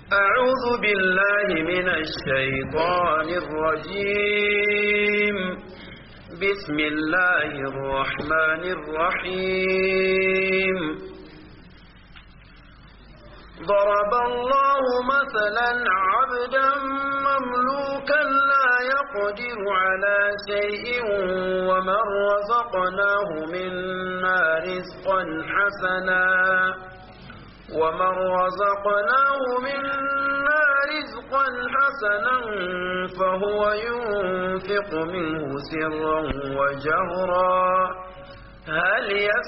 أعوذ بالله من الشيطان الرجيم بسم الله الرحمن الرحيم ضرب الله مثلا عبدا مملوكا لا يقدر على شيء ومن رزقناه منا رزقا حسنا ومن رزقناه منا رزقا حسنا فهو ينفق منه سرا وجهرا هل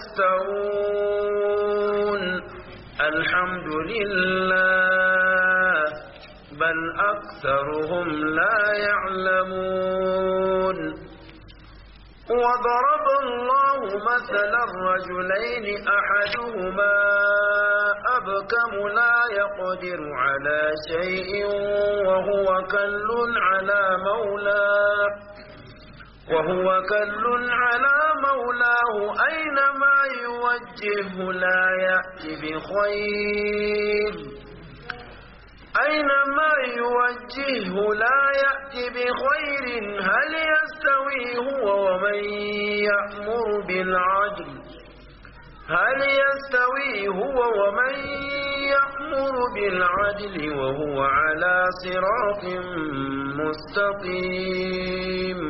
يستوون الحمد لله بل أكثرهم لا يعلمون وضرب الله مثلا رجلين أحدهما أبكم لا يقدر على شيء وهو كل على مولاه وهو كل على مولاه أينما يوجهه لا يأتي بخير أينما يوجهه لا يأتي بخير هل يستوي هو ومن يأمر بالعدل هل يستوي هو ومن يأمر بالعدل وهو على صراط مستقيم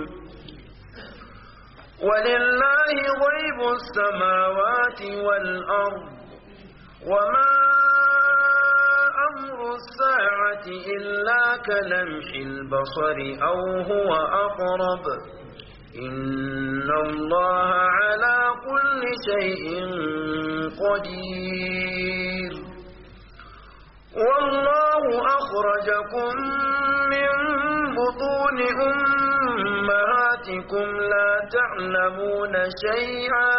ولله غيب السماوات والأرض وما أمر الساعة إلا كلمح البصر أو هو أقرب إن الله على كل شيء قدير والله أخرجكم من بطون أمهاتكم لا تعلمون شيئا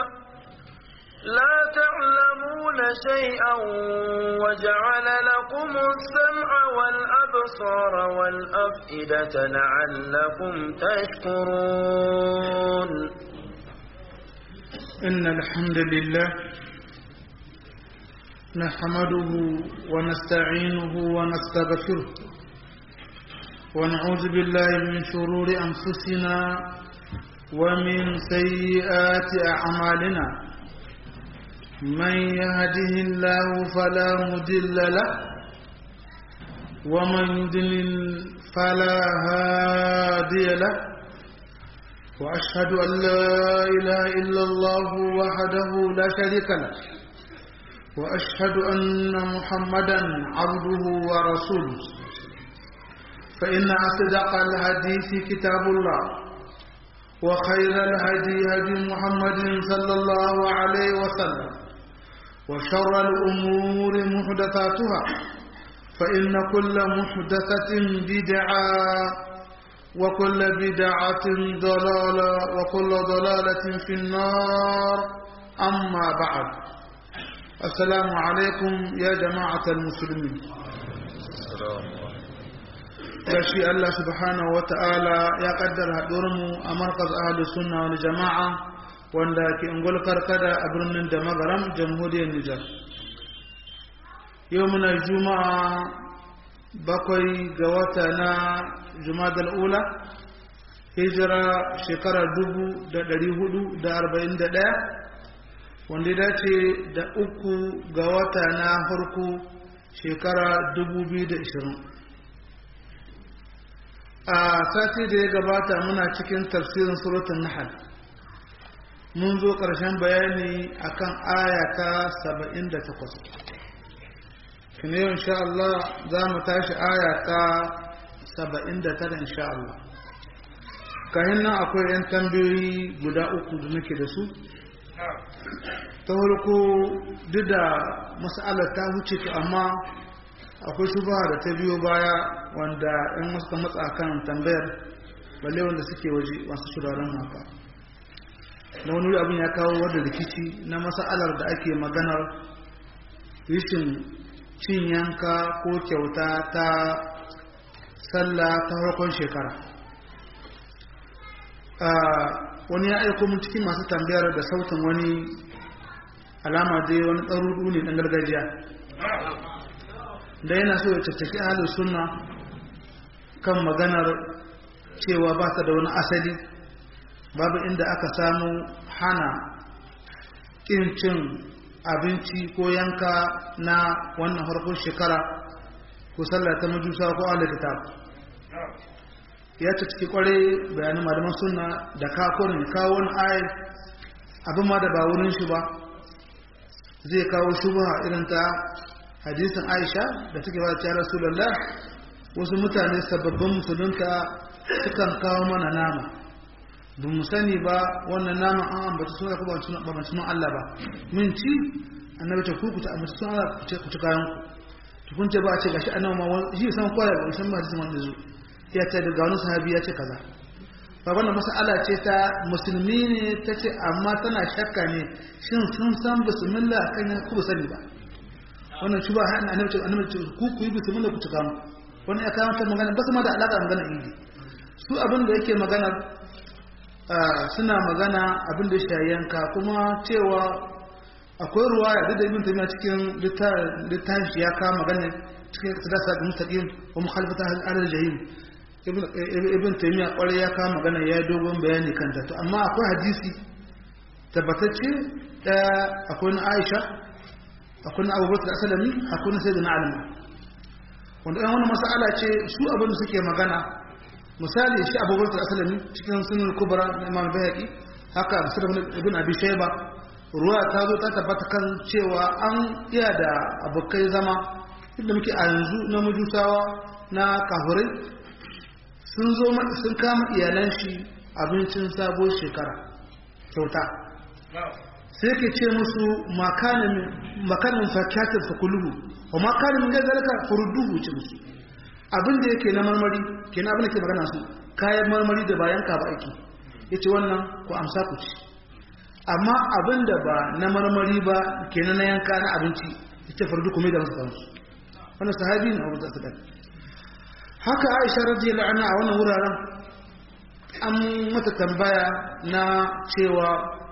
لا تعلمون شيئا وجعل لكم السمع والأبصار والأفئدة لعلكم تشكرون إن الحمد لله نحمده ونستعينه ونستغفره ونعوذ بالله من شرور أنفسنا ومن سيئات أعمالنا من يهده الله فلا مدل له ومن يدلل فلا هادي له وأشهد أن لا إله إلا الله وحده لا شريك له وأشهد أن محمدا عبده ورسوله فإن أصدق الحديث كتاب الله وخير الهدي هدي محمد صلى الله عليه وسلم وشر الأمور محدثاتها فإن كل محدثة بدعة وكل بدعة ضلالة وكل ضلالة في النار أما بعد السلام عليكم يا جماعة المسلمين gashi Allah subhanahu wata'ala ya kaddara haɗuwarmu a markaz ahalus sunna wani jama'a wanda ke ungul karkada a birnin da magaram jamhuriyar Nijar. Yau muna juma'a bakwai ga wata na jumadal ula hijira shekara dubu da ɗari hudu da arba'in da ɗaya wanda ya dace da uku ga wata na farko shekara dubu biyu da ishirin a sati da ya gabata muna cikin tafsirin suratun nahal mun zo ƙarshen bayani akan aya ta 78 kine yau insha Allah za mu tashi aya ta 79 insha Allah kayan nan akwai 'yan tambayoyi guda uku da nake da su ta farko duk da mas'alar ta wuce ta amma akwai shubaha da ta biyo baya wanda in suka matsa kan tambayar balle wanda suke waje masu shuraren haka na wani abin ya kawo wadda rikici na mas'alar da ake maganar rishin cin yanka ko kyauta ta sallah ta farkon shekara wani ya aiko mun cikin masu tambayar da sautin wani alama dai wani tsarudu ne ɗan gargajiya da yana so ya tattaki ahlus sunna kan maganar cewa ba ta da wani asali babu inda aka samu hana ƙin cin abinci ko yanka na wannan harkar shekara ko sallah ta majusa ko ala kitab ya ta ciki kware bayanin malaman sunna da kakonin kawo wani ayat abin ma da ba wurin shi ba zai kawo shubha irin ta hadisin aisha da take ba ta rasulullah wasu mutane sababbin musulunta sukan kawo mana nama ba mu sani ba wannan nama an ambata suna ko ba ba sunan Allah ba mun ci annabi ta kuku ta ambata sunan Allah ku ci kayan ku to kun ce ba a ce gashi annabi ma shi san kwaya ba san ba hadisin wanda zo ya ce daga wani sahabi ya ce kaza ba wannan mas'ala ce ta musulmi ne ta ce amma tana shakka ne shin sun san bismillah kan ya ku sani ba wannan shi ba hannun annabi annabi ce ku ku yi bismillah ku cika mu wannan ya kawo ta magana ba su ma da alaka da magana idi su abin da yake magana suna magana abin da shi yanka kuma cewa akwai ruwa ya da ibn taymiya cikin littafin shi ya kawo magana cikin sadasa da mustaqim wa mukhalafata al-jahim ibn taymiya kwarai ya kama magana ya yi dogon bayani kanta to amma akwai hadisi tabbatacce daya akwai na aisha akwai na abubakar asalami akwai na sai da na alima wanda ɗan wani masala ce su abin da suke magana misali shi abubakar asalami cikin sunan kubra na imam bayaki haka musulun ibn abi shayba ruwa ta zo ta tabbata kan cewa an iya da abokai zama inda muke a yanzu na majusawa na kafurai sun zo sun kama iyalan shi abincin sabon shekara kyauta sai ke ce musu makanin fakiyatar fakuluhu wa makanin da zalika furuduhu ce musu abin da yake na marmari ke na abin da ke magana su kayan marmari da bayan ka ba aiki ya ce wannan ku amsa ku ci amma abin da ba na marmari ba ke na yanka na abinci ya ce furudu kuma da masu kansu wannan sahabi ne abu da su haka aisha radiyallahu anha a wannan wuraren an mata tambaya na cewa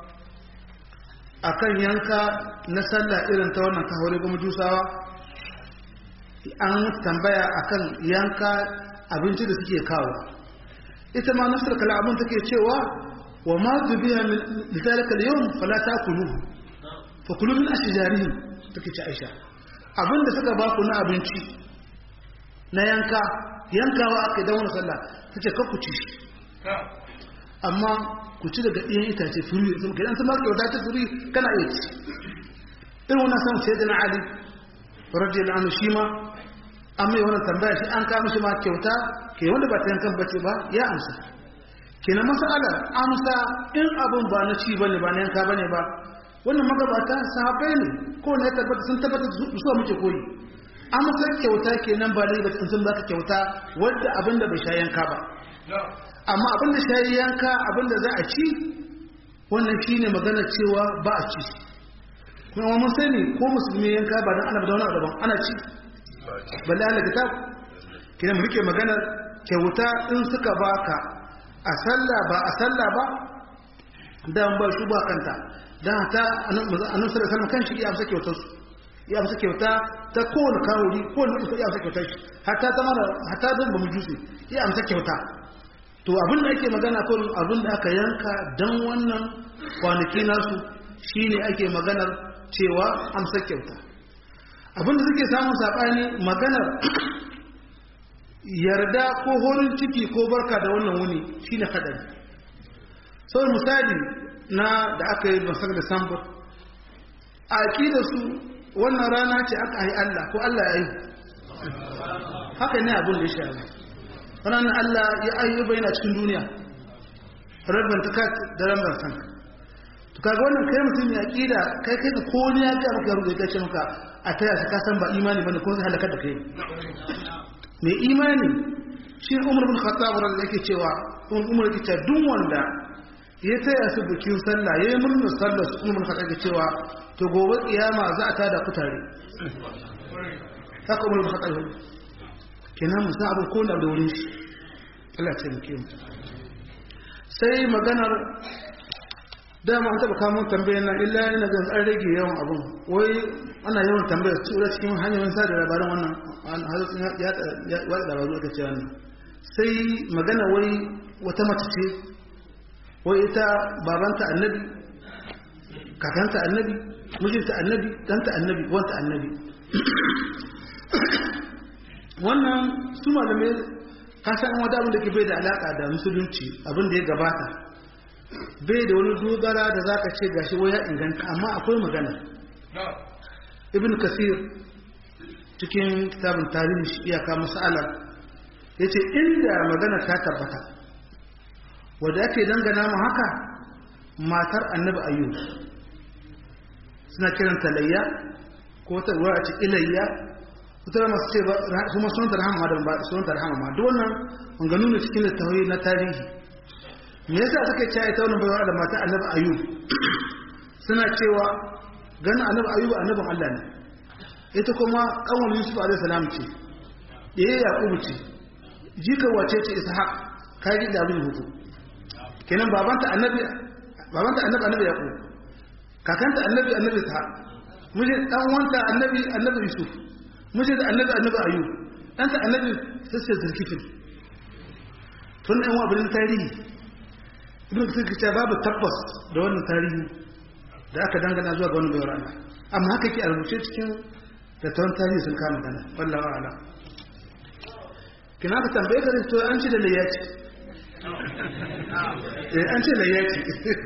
akan yanka na sallah irin ta wannan kahore ga majusawa an mata tambaya akan yanka abinci da suke kawo ita ma nafsar kalamun take cewa wa ma dubiya min lidalika al-yawm fala takuluhu fa kulu min ashjarihim take ce aisha abinda suka ba ku na abinci na yanka yankawa aka yi wani sallah ta ce ku ci shi amma ku ci daga ɗiyan itace furi sun kai sun maka kyauta ta furi kana iya ci irin wannan san sai da na ali rajin da anu shi ma an mai wannan tambaya shi an kama shi ma kyauta ke wanda ba ta yankan bace ba ya amsa kenan masalar amsa in abin ba na ci bane ba na yanka bane ba wannan magabata sahabbai ne ko ne tabbata sun tabbata su muke koyi amsa kyauta kenan ba dai batun sun baka kyauta wanda abinda bai sha yanka ba amma abinda sha yanka abinda za a ci wannan shine magana cewa ba a ci kuma mun sani ko musulmi yanka ba dan ana da wani daban ana ci balle Allah kitab kenan mu rike magana kyauta in suka baka a sallah ba a sallah ba dan ba shi ba kanta dan ta annabi sallallahu alaihi wasallam kan shi ya amsa kyautar su ya amsa kyauta ta kowane kawuri kowane mutum ya amsa kyauta shi hatta ta mara hatta zan ba mu jusi ya amsa kyauta to abin da ake magana ko abin da aka yanka dan wannan kwanaki nasu shine ake maganar cewa amsa kyauta abin da suke samun sabani maganar yarda ko horin ciki ko barka da wannan wuni shine hadari sau misali na da aka yi masar da sambar a aƙidar su wannan rana ce aka yi Allah ko Allah ya yi haka ne abin da ya sha ranar Allah ya ayyuba yana cikin duniya rabin ta da rambar san to kaga wannan kai mutum ya ƙida kai kai ka ko ne ya ga maka rubuta ya ce maka a taya shi ka san ba imani bane ko zai halaka da kai mai imani shi Umar bin Khattab ran yake cewa Umar yake cewa duk wanda ya taya su bikin sallah yayi murnar sallah su Umar bin Khattab yake cewa to gobe kiyama za a tada ku tare haka umar ba haɗar kenan musa abin ko da wurin shi Allah ce muke mu sai maganar dama an taɓa kamun tambayar nan illa yana zan an rage yawan abun wai ana yawan tambayar tura cikin hanyoyin sada labaran wannan halittun ya watsa labaru aka ce wannan sai magana wai wata mace ce wai ita babanta annabi kakanta annabi mijinta annabi ɗanta annabi wanta annabi wannan su malamai kasan wata abin da ke bai da alaƙa da musulunci abin da ya gabata bai da wani dogara da za ka ce gashi waya inganta amma akwai magana ibn kasir cikin kitabin tarihi shi iyaka masala ya ce inda magana ta tabbata wadda ake dangana mu haka matar annabi ayyub suna kiranta layya ko ta ruwa a ce ilayya wata masu ce kuma sunanta rahama da ba sunanta rahama ma duk wannan manganu ne cikin littafi na tarihi me yasa suka ce ita wannan baiwa da mata annabi ayyub suna cewa ganin annabi ayyub annabin Allah ne ita kuma kanwar yusuf alaihi salam ce ɗaya yaqubu ce jika wace ce ishaq kai da abin hutu kenan babanta annabi babanta annabi annabi yaqub kakanta annabi annabi ishaq muje dan wanta annabi annabi yusuf muje da annabi annabi ayyub danta annabi sai zulkifil tun ɗan wa abin tarihi ibn kasir ce babu tabbas da wannan tarihi da aka dangana zuwa ga wani bayar Allah amma haka ke a rubuce cikin da tawon tarihi sun kama gana wallawa ala kina ka tambaye ka to an ci da layyaci eh an ce layyaci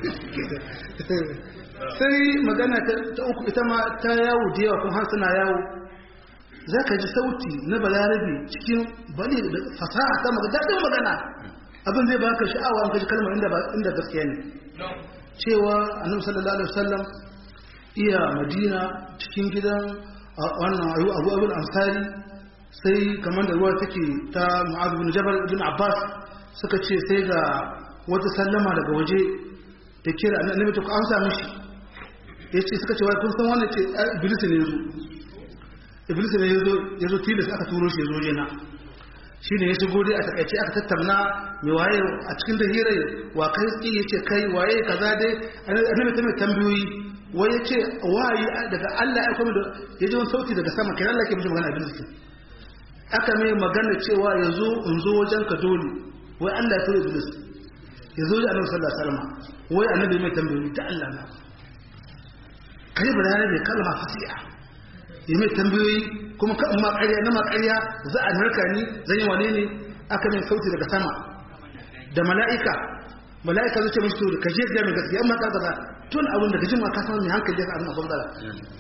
sai magana ta uku ita ma ta yawo da yawa kuma har suna yawo za ka ji sauti na balarabe cikin bali da fasaha ta magana daɗin magana abin zai baka sha'awa an kaji kalmar inda inda gaskiya ne cewa annabi sallallahu alaihi wasallam iya madina cikin gidan wannan ayu abu abul ansari sai kamar da ruwa take ta mu'adh bin jabal bin abbas suka ce sai ga wata sallama daga waje da kira annabi to an sa mishi yace suka ce wai kun san wannan ce iblis ne yazo iblis ne yazo yazo tilas aka turo shi yazo yana shi ne ya shigo dai a takaice aka tattauna mai waye a cikin da hirai wa kai tsi ya ce kai waye kaza dai annabi ta mai tambayoyi wai ya ce wayi daga Allah ya kuma ya ji wani sauti daga sama kai Allah ke mishi magana abin zikin aka mai magana cewa ya zo in zo wajen ka dole wai Allah ya tura iblis ya zo da annabi sallallahu alaihi wasallam wai annabi mai tambayoyi da Allah na kai bayani da kalma fasiha ya mai tambayoyi kuma kan ma ƙarya na ma ƙarya za a narka ni zan yi wane ne aka min sauti daga sama da mala'ika mala'ika zai ce mashi to ka je ga mai gaskiya amma ka gaza tun abin da kaji ma ka san mai hankali ya abin abin dala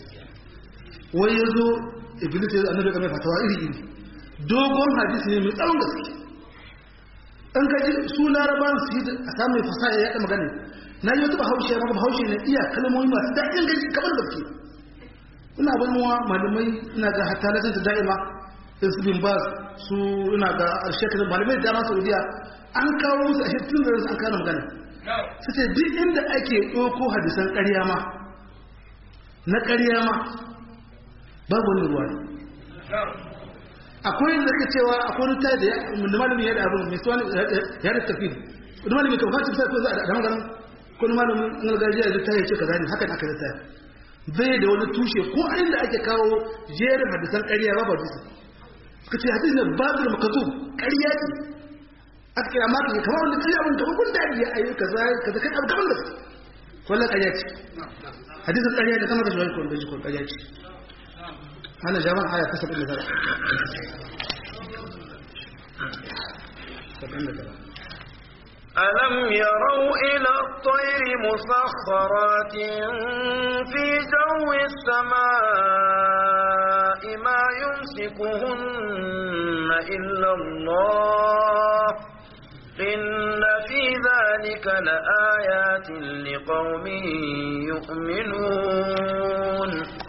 wai ya zo iblis ya zo annabi ga mai fatawa iri iri dogon hadisi ne mai tsawon gaske an kaji su larabawan su yi a samun fasaha ya yaɗa magana na yi wata bahaushe ya maka bahaushe ne iya kalmomi masu daɗin gaji kamar gaske ina ganuwa malamai ina ga hatta na ta da'ima in su bin bas su ina ga shekaru malamai da dama saudiya an kawo musu a tun da an kawo magana su ce duk inda ake ɗauko hadisan ƙarya ma na ƙarya ma babu wani ruwa ne akwai da ka cewa akwai wani tayi da malamin ya da abin mai suwa ya da tafi wani malamin kan fashin sai ko za a da maganin ko wani malamin an gargajiya da tayi ce kaza ne hakan aka da tayi bai da wani tushe ko inda ake kawo jerin hadisan ƙarya ba ba dusu suka ce hadisi ne babu da makazu ƙarya ce aka kira maka ne kamar wanda ƙarya abin kamar kun dadi ya ayi kaza kaza kai abu kamar da wannan ƙarya ce hadisin ƙarya ne kamar da shi ko da shi ko ƙarya ce ana jaman aya ta 79 ألم يروا إلى الطير مسخرات في جو السماء ما يمسكهن إلا الله إن في ذلك لآيات لقوم يؤمنون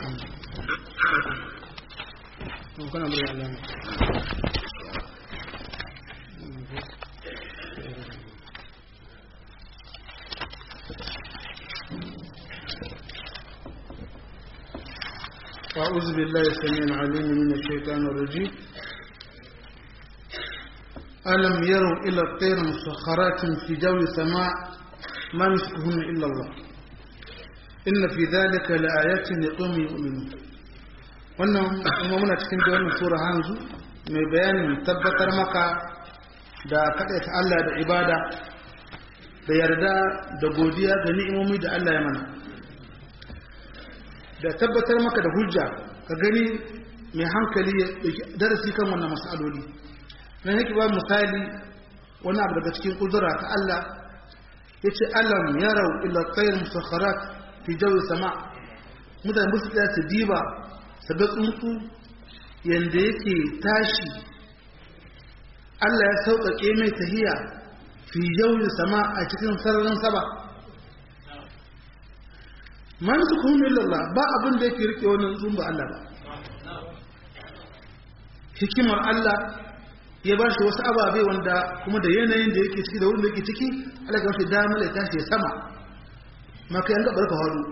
أعوذ بالله السميع العليم من الشيطان الرجيم ألم يروا إلى الطير مسخرات في جو السماء ما يمسكهن إلا الله inna fi dhalika laayatin liqaumin yu'minun wannan kuma muna cikin da wannan sura hanzu mai bayanin tabbatar maka da kaɗaita Allah da ibada da yarda da godiya da ni'imomi da Allah ya mana da tabbatar maka da hujja ka gani mai hankali ya darasi kan wannan masaloli na yake ba misali wani abu daga cikin kudura ta Allah ya ce alam yarau ila tsayin musakharat fi jawi sama mutane musu tsaya su diba su ga tsuntsu yanda yake tashi Allah ya sauƙaƙe mai tahiya fi jawi sama a cikin sararin saba man su kuma illallah ba abin da yake rike wannan tsuntsun ba Allah ba hikimar Allah ya ba shi wasu ababe wanda kuma da yanayin da yake ciki da wurin da yake ciki Allah ya wasu damar ya tashi ya sama maka yan gabar ka haru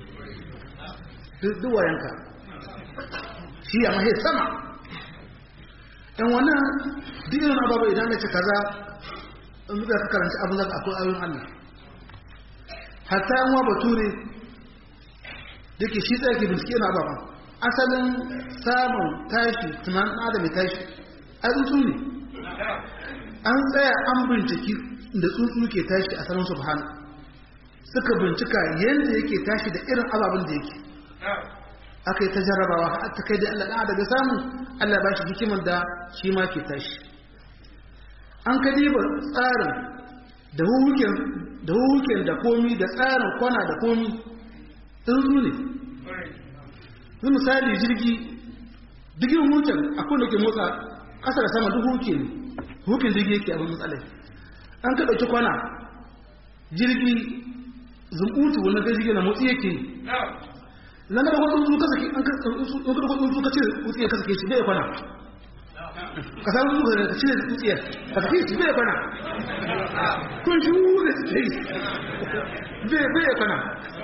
duk wayanka shi ya mahe sama ɗan wannan duk irin ababe idan ya ce kaza in zuka ka karanci abin zaka akwai ayoyin Allah hatta yan wa bature da ke shi tsaye ke bincike na ababen asalin samun tashi tunanin adam ya tashi a tsuntsu ne an tsaya an binciki da tsuntsu ke tashi a sanin subhana suka bincika yadda yake tashi da irin ababen da yake aka yi ta jarrabawa har ta kai da Allah ɗan daga samu Allah ba shi hikimar da shi ma ke tashi an ka diba tsarin da huhuken da komi da tsarin kwana da komi tsuntsu ne zai misali jirgi digin hukun akwai da ke motsa ƙasa da sama duk huke ne hukin jirgi yake abin matsalai an ka ɗauki kwana jirgi zumbutu wani ga jirgi na motsi yake nan da kwadon su kasa ke an kada kwadon su kace wutsiyar kasa ke shi bai kwana ka samu su ka cire wutsiyar ka sake shi bai kwana kun shi wuri su yi bai kwana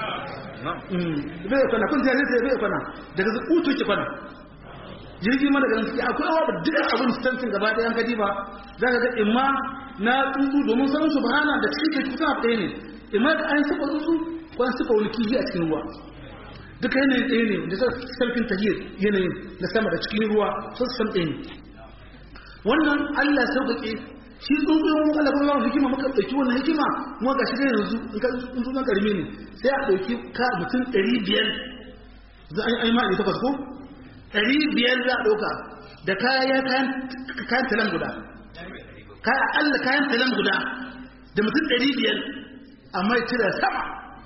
bai kwana kun jari sai bai kwana daga utu ki kwana jirgi ma daga nan akwai awa da duk abin stantin gaba ɗaya an kadi ba za ka ga imma na tsuntsu domin sanin su bahana da cikin kusa a ɗaya ne imma da an saba tsuntsu ko an saba wani kifi a cikin ruwa duka yanayin ɗaya ne da sarfin tahiyar yanayin na sama da cikin ruwa sun san ɗaya ne wannan allah sauƙaƙe shi tsuntsun mun Allah kuma ba hikima muka dauki wannan hikima kuma gashi dai yanzu in ka tsuntsun nan karimi ne sai a dauki ka mutum 500 za a yi ma ne takwas ko 500 za a dauka da kaya kayan kayan talan guda kaya Allah kayan talan guda da mutum 500 amma ya tira sama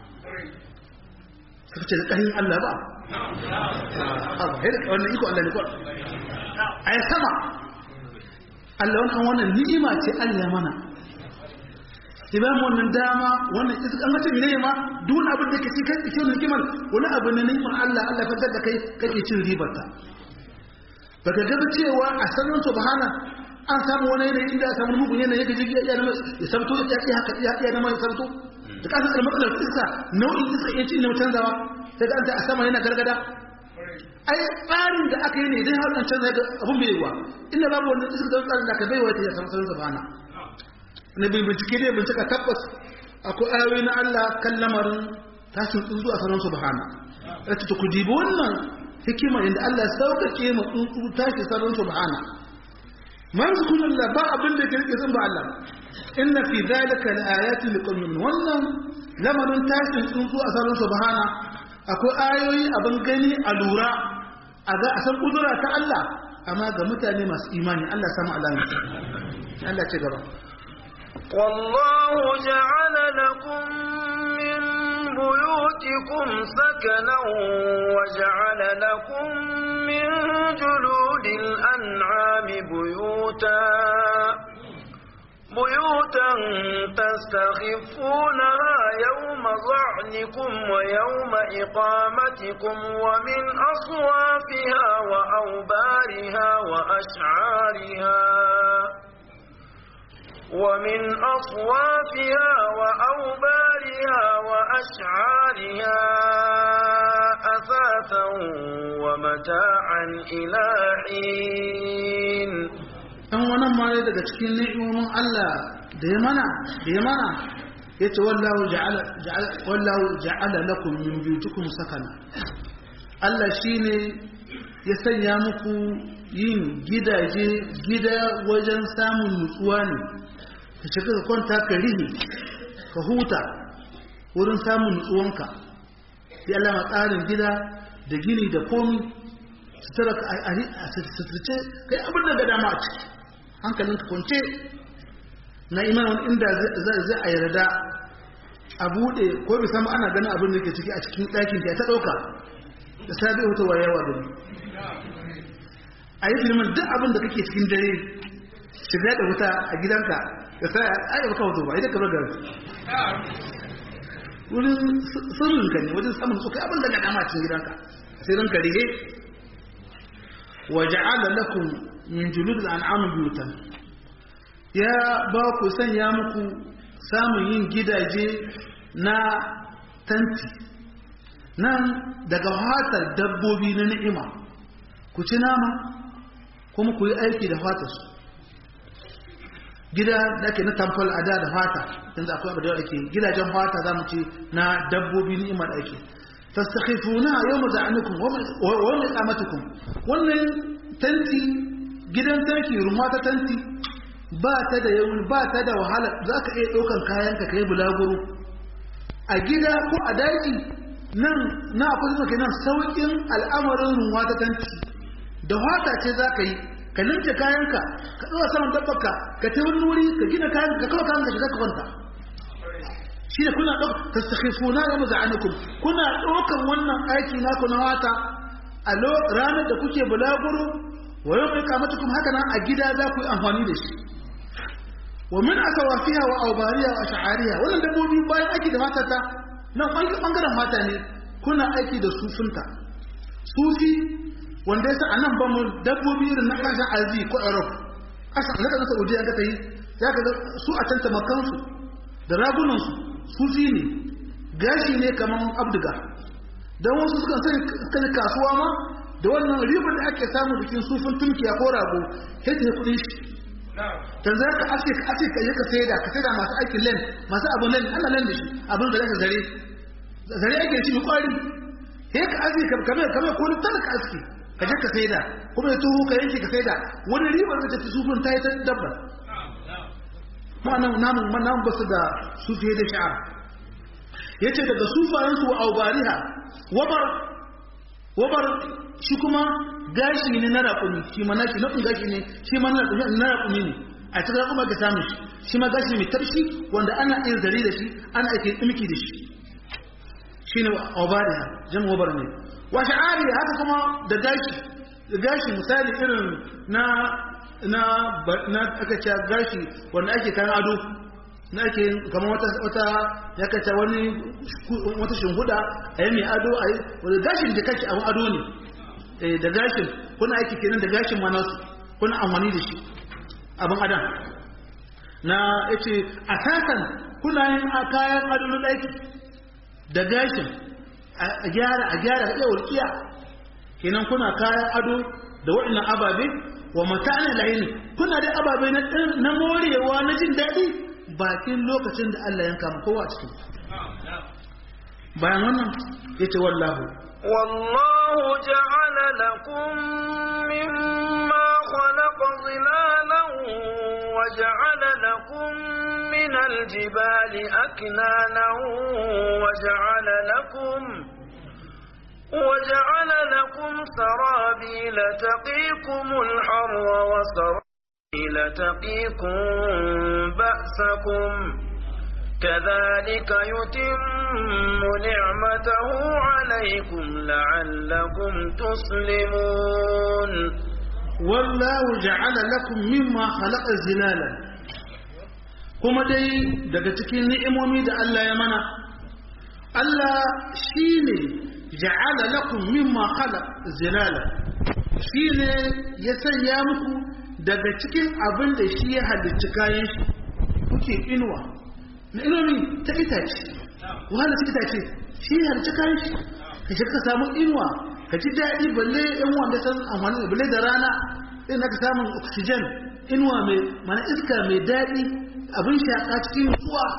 suka ce da ƙarin Allah ba abu wannan iko Allah ne ko a yi sama Allah wannan wannan ni'ima ce Allah mana idan wannan dama wannan iska an gace ne ma duk wani abin da kake kai cikin ni'imar wani abu ne ni'imar Allah Allah ya fitar da kai kake cin ribar ta baka ga cewa a sanin subhana an samu wani yanayi inda samu mugun yanayi yake jigi ya nama ya sabto ya ya haka ya ya nama ya sabto da kasan da matsalar iska nau'in iska ya ci ne canzawa sai da a sama yana gargada ai tsarin da aka yi ne idan har an canza da abun bai yiwa inda babu wannan iska da tsarin da aka bai wa ta samu sanin subhana na bin bincike ne bincika tabbas akwai ayoyi na Allah kan lamarin tashin tsuntsu a sanin subhana rata ta ku dibi wannan hikima inda Allah ya sauƙaƙe ma tsuntsu tashi sanin subhana man zukun Allah ba abin da ke rike sun ba Allah inna fi zalika laayatin liqawmin wannan lamarin tashin tsuntsu a sanin subhana akwai ayoyi abin gani a lura a ga a san kudura ta Allah amma ga mutane masu imani Allah samu alamu Allah ce gaba والله جعل لكم من بيوتكم سكنا وجعل لكم من جلود الأنعام بيوتا بيوتا تستخفونها يوم ظعنكم ويوم إقامتكم ومن أصوافها وأوبارها وأشعارها ومن أصوافها وأوبارها وأشعارها أثاثا ومتاعا إلى حين ɗan wannan ma daga cikin ni'imomin Allah da ya mana da ya mana yace wallahu ja'ala ja'ala wallahu ja'ala lakum min buyutikum sakana Allah shine ya sanya muku yin gidaje gida wajen samun nutsuwa ne ka shiga ka kwanta ka rihi ka huta wurin samun nutsuwanka sai Allah ma tsarin gida da gini da komi sutura ka a suturce kai abin da ga dama a ciki hankalinka kwance na imanin inda zai a yarda a buɗe ko bi sama ana ganin abin da ke ciki a cikin ɗakin ta ɗauka da sabi wata wayewa gani a yi filmin duk abin da kake cikin dare shiga da wuta a gidanka da sai a yi baka wato ba idan ka bagar wurin sirrin ka ne wajen samun tsokai abin da ga dama cikin gidanka sai ranka rige wa ja'ala lakum min julud al-an'am buyutan ya ba ku sanya muku samun yin gidaje na tanti nan daga hatar dabbobi na ni'ima ku ci nama kuma ku yi aiki da fatarsu gida da ake na tamfol a da da fata yanzu akwai abu da ake gidajen fata za mu ce na dabbobi ni'ima da ake tastakhifuna yawma za'anukum wa yawma iqamatukum wannan tanti gidan tanki rumwa ta tanti ba ta da yawan ba ta da wahala za ka iya ɗaukan kayanka ka yi bulaguro a gida ko a daji nan na akwai zuwa kenan sauƙin al'amarin ruwa ta tanti da wata ce za ka yi ka linke kayanka ka ɗora saman dabbaka ka ta wani wuri ka gina kayan ka kawo kayan ka shiga ka kwanta shi ne kuna ɗauka ta sakhifuna ya maza'anukum kuna ɗaukan wannan aiki naku na wata a ranar da kuke bulaguro wa yau mai kamatukum haka nan a gida za ku yi amfani da shi wa min asawafiha wa aubariya wa sha'ariya wannan dabbobi bayan aiki da matata nan bangaren mata ne kuna aiki da sufinta sufi wanda yasa anan ba mu dabbobi irin na kasashen arzi ko europe kasa na kasar saudiya ka tayi za ka ga su a can tamakansu da ragunansu sufi ne gashi ne kamar abdiga don wasu sukan sani kasuwa ma da wannan ribar da ake samu bikin sufin tunkiya ko rago sai ta kudin shi dan za ka aske ka aske ka yi ka saida ka saida masu aikin len masu abun len ana len da shi abin da zaka zare zare ake shi kwari sai ka aske ka kame kame ko ni talaka aske ka je ka saida kuma ya tuhu ka yanke ka saida wani ribar da ta sufin ta yi ta dabba ma nan namun namun basu da sufiye da sha'ar yace daga sufayensu wa aubariha wabar wabar shi kuma gashi ne na raƙumi shi ma nashi na gashi ne shi ma na raƙumi ne a cikin raƙuma ka samu shi shi ma gashi mai tarshi wanda ana iya zare da shi ana ake tsimki da shi shi ne obariya jama obar ne wa sha'ari haka kuma da gashi da gashi misali irin na na na aka ce gashi wanda ake kan ado na ake kamar wata wata ya kace wani wata shinguda a yi mai ado a yi wanda gashin da kake abin ado ne da gashin kuna aiki kenan da gashin ma nasu kuna amfani da shi abin adam na yace a takan kuna yin kayan ado na aiki da gashin a gyara a gyara iya walƙiya kenan kuna kayan ado da waɗannan ababe wa mata'ana layin kuna da ababe na morewa na jin daɗi bakin lokacin da Allah yanka mu kowa a cikin bayan wannan yace wallahu والله جعل لكم مما خلق ظلالا وجعل لكم من الجبال أكنانا وجعل لكم وجعل لكم سرابيل تقيكم الحر وسرابيل تقيكم بأسكم كذلك يتم نعمته عليكم لعلكم تسلمون والله جعل لكم مما خلق زلالا kuma dai daga cikin ni'imomi da Allah ya mana Allah shine ja'ala lakum mimma khalaq zilala shine ya sanya muku daga cikin abin da shi ya halicci kayan shi kuke inuwa na inomi ta itace wahala ta itace shi ya halicci kayan shi ka shi ka samu inuwa ka ji daɗi balle yan wanda san amfani balle da rana sai na ka samun oxygen inuwa mai mana iska mai daɗi abin shaƙa cikin nutsuwa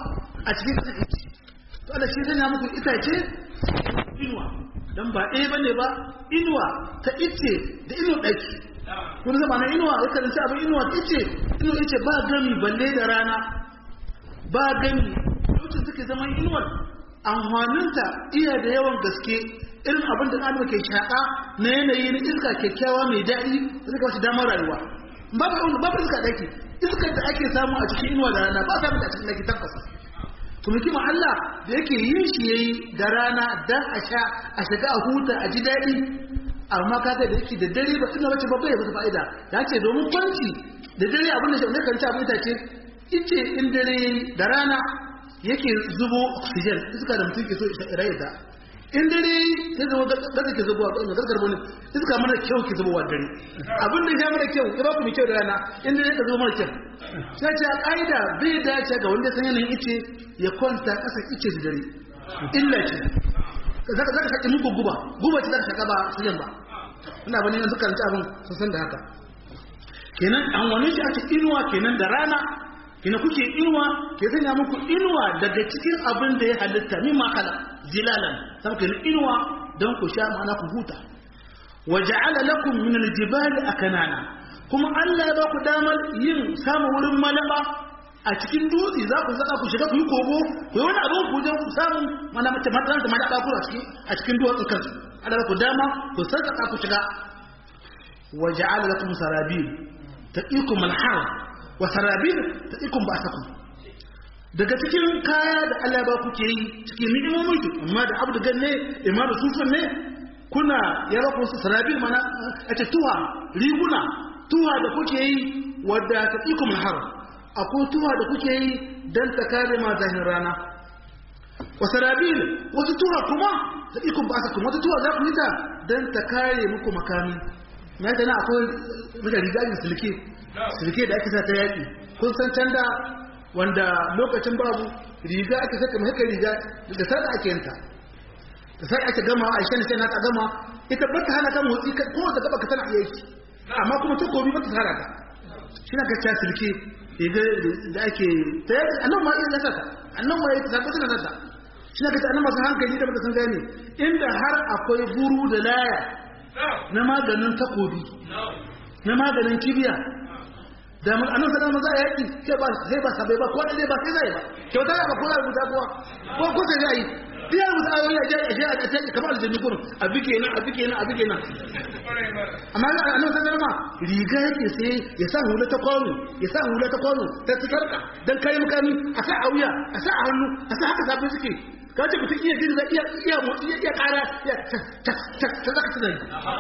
a cikin ƙasa ice to Allah shi zanya muku itace inuwa dan ba ɗaya bane ba inuwa ta ice da inuwa ɗaki kun zama na inuwa ya karanci abin inuwa ta ice inuwa ice ba gami balle da rana ba gami lokacin suke zaman inuwar amfaninta iya da yawan gaske irin abin da ɗan ke shaƙa na yanayi na iska kyakkyawa mai daɗi da suka wasu damar rayuwa babu babu iska ɗaki iskar da ake samu a cikin inuwa da rana ba a samu a cikin ɗaki tabbas kuma kima Allah da yake yin shi yayi da rana dan a sha a shiga a huta a ji daɗi amma kaga da yake da dare ba ina wace babba ya bata fa'ida ya ce domin kwanci da dare abin da shi kan ci abin ce ice in dare da rana yake zubo oxygen iska da mutum ke so rayu da in dare ya zama gaza ke zubowa ga gargar bane iska mana kyau ke zubowa dare abin da ya mana kyau ya ba ku mai kyau da rana in dare ka zubo mana kyau sai ce a ƙa'ida bai dace ga wanda san yanayin ice ya kwanta ƙasa ice da dare illa ce zaka zaka shaƙi muku guba guba ce zaka shaƙa ba su ba ina bane yanzu kan ci abin sun san da haka kenan an wani shi ake inuwa kenan da rana ina kuke inuwa ke sanya muku inuwa daga cikin abin da ya halitta mimma kala zilalan sai ku inuwa don ku sha mana ku huta wa ja'ala lakum min al-jibali akanana kuma Allah ya ba ku damar yin samun wurin malaba a cikin dutse za ku zaka ku shiga ku yi kogo ku yi wani abin ku je ku samu mana mace matsalan da malaba ku a cikin a cikin duwatsun kansu Allah ku dama ku saka ku shiga wa ja'ala lakum sarabil taqikum al-har wa sarabil taqikum ba'sakum daga cikin kaya da Allah ba kuke yi cikin ni'imomin ki amma da abdu ganne amma da sufan ne kuna ya ba ku sarabil mana a ce tuwa riguna tuwa da kuke yi wadda taqikum al-har akwai tuwa da kuke yi dan ta kare ma zahin rana wa sarabil wasu tuwa kuma taqikum ba'sakum wata tuwa za ku yi ta dan ta kare muku makami mai da na akwai mutane rigajin silke silke da ake sa ta yaƙi kun san can da wanda lokacin babu riga ake saka mai riga da sada ake yanta da sai ake gama a shan shan ta gama ita ba ta hana kan motsi ko da gaba ka tana iya yi amma kuma ta kobi ba ta hana ka shi na gacca silke riga da ake ta yaƙi annan ma iya nasa ta annan ma ya ta saka tana nasa shi na gacca annan masu hankali da baka san gane inda har akwai buru da laya na maganin takobi na maganin kibiya da mun annan sanar maza a yaki sai ba sai ba sabai ba ko da ba sai zai ba kyauta ba ko da rubuta kuwa ko ko sai zai biya rubuta ayoyi a je a je a ce kamar aljanni gurin a bige nan a bige nan a bige nan amma annan sanar ma riga yake sai ya sa hula ta kwano ya sa hula ta kwano ta tsarka dan kai mukami a sa a wuya a sa a hannu a sa haka sabon suke ka ce mutum iya girza iya iya motsi iya iya kara iya ta ta ta ta zaka tunani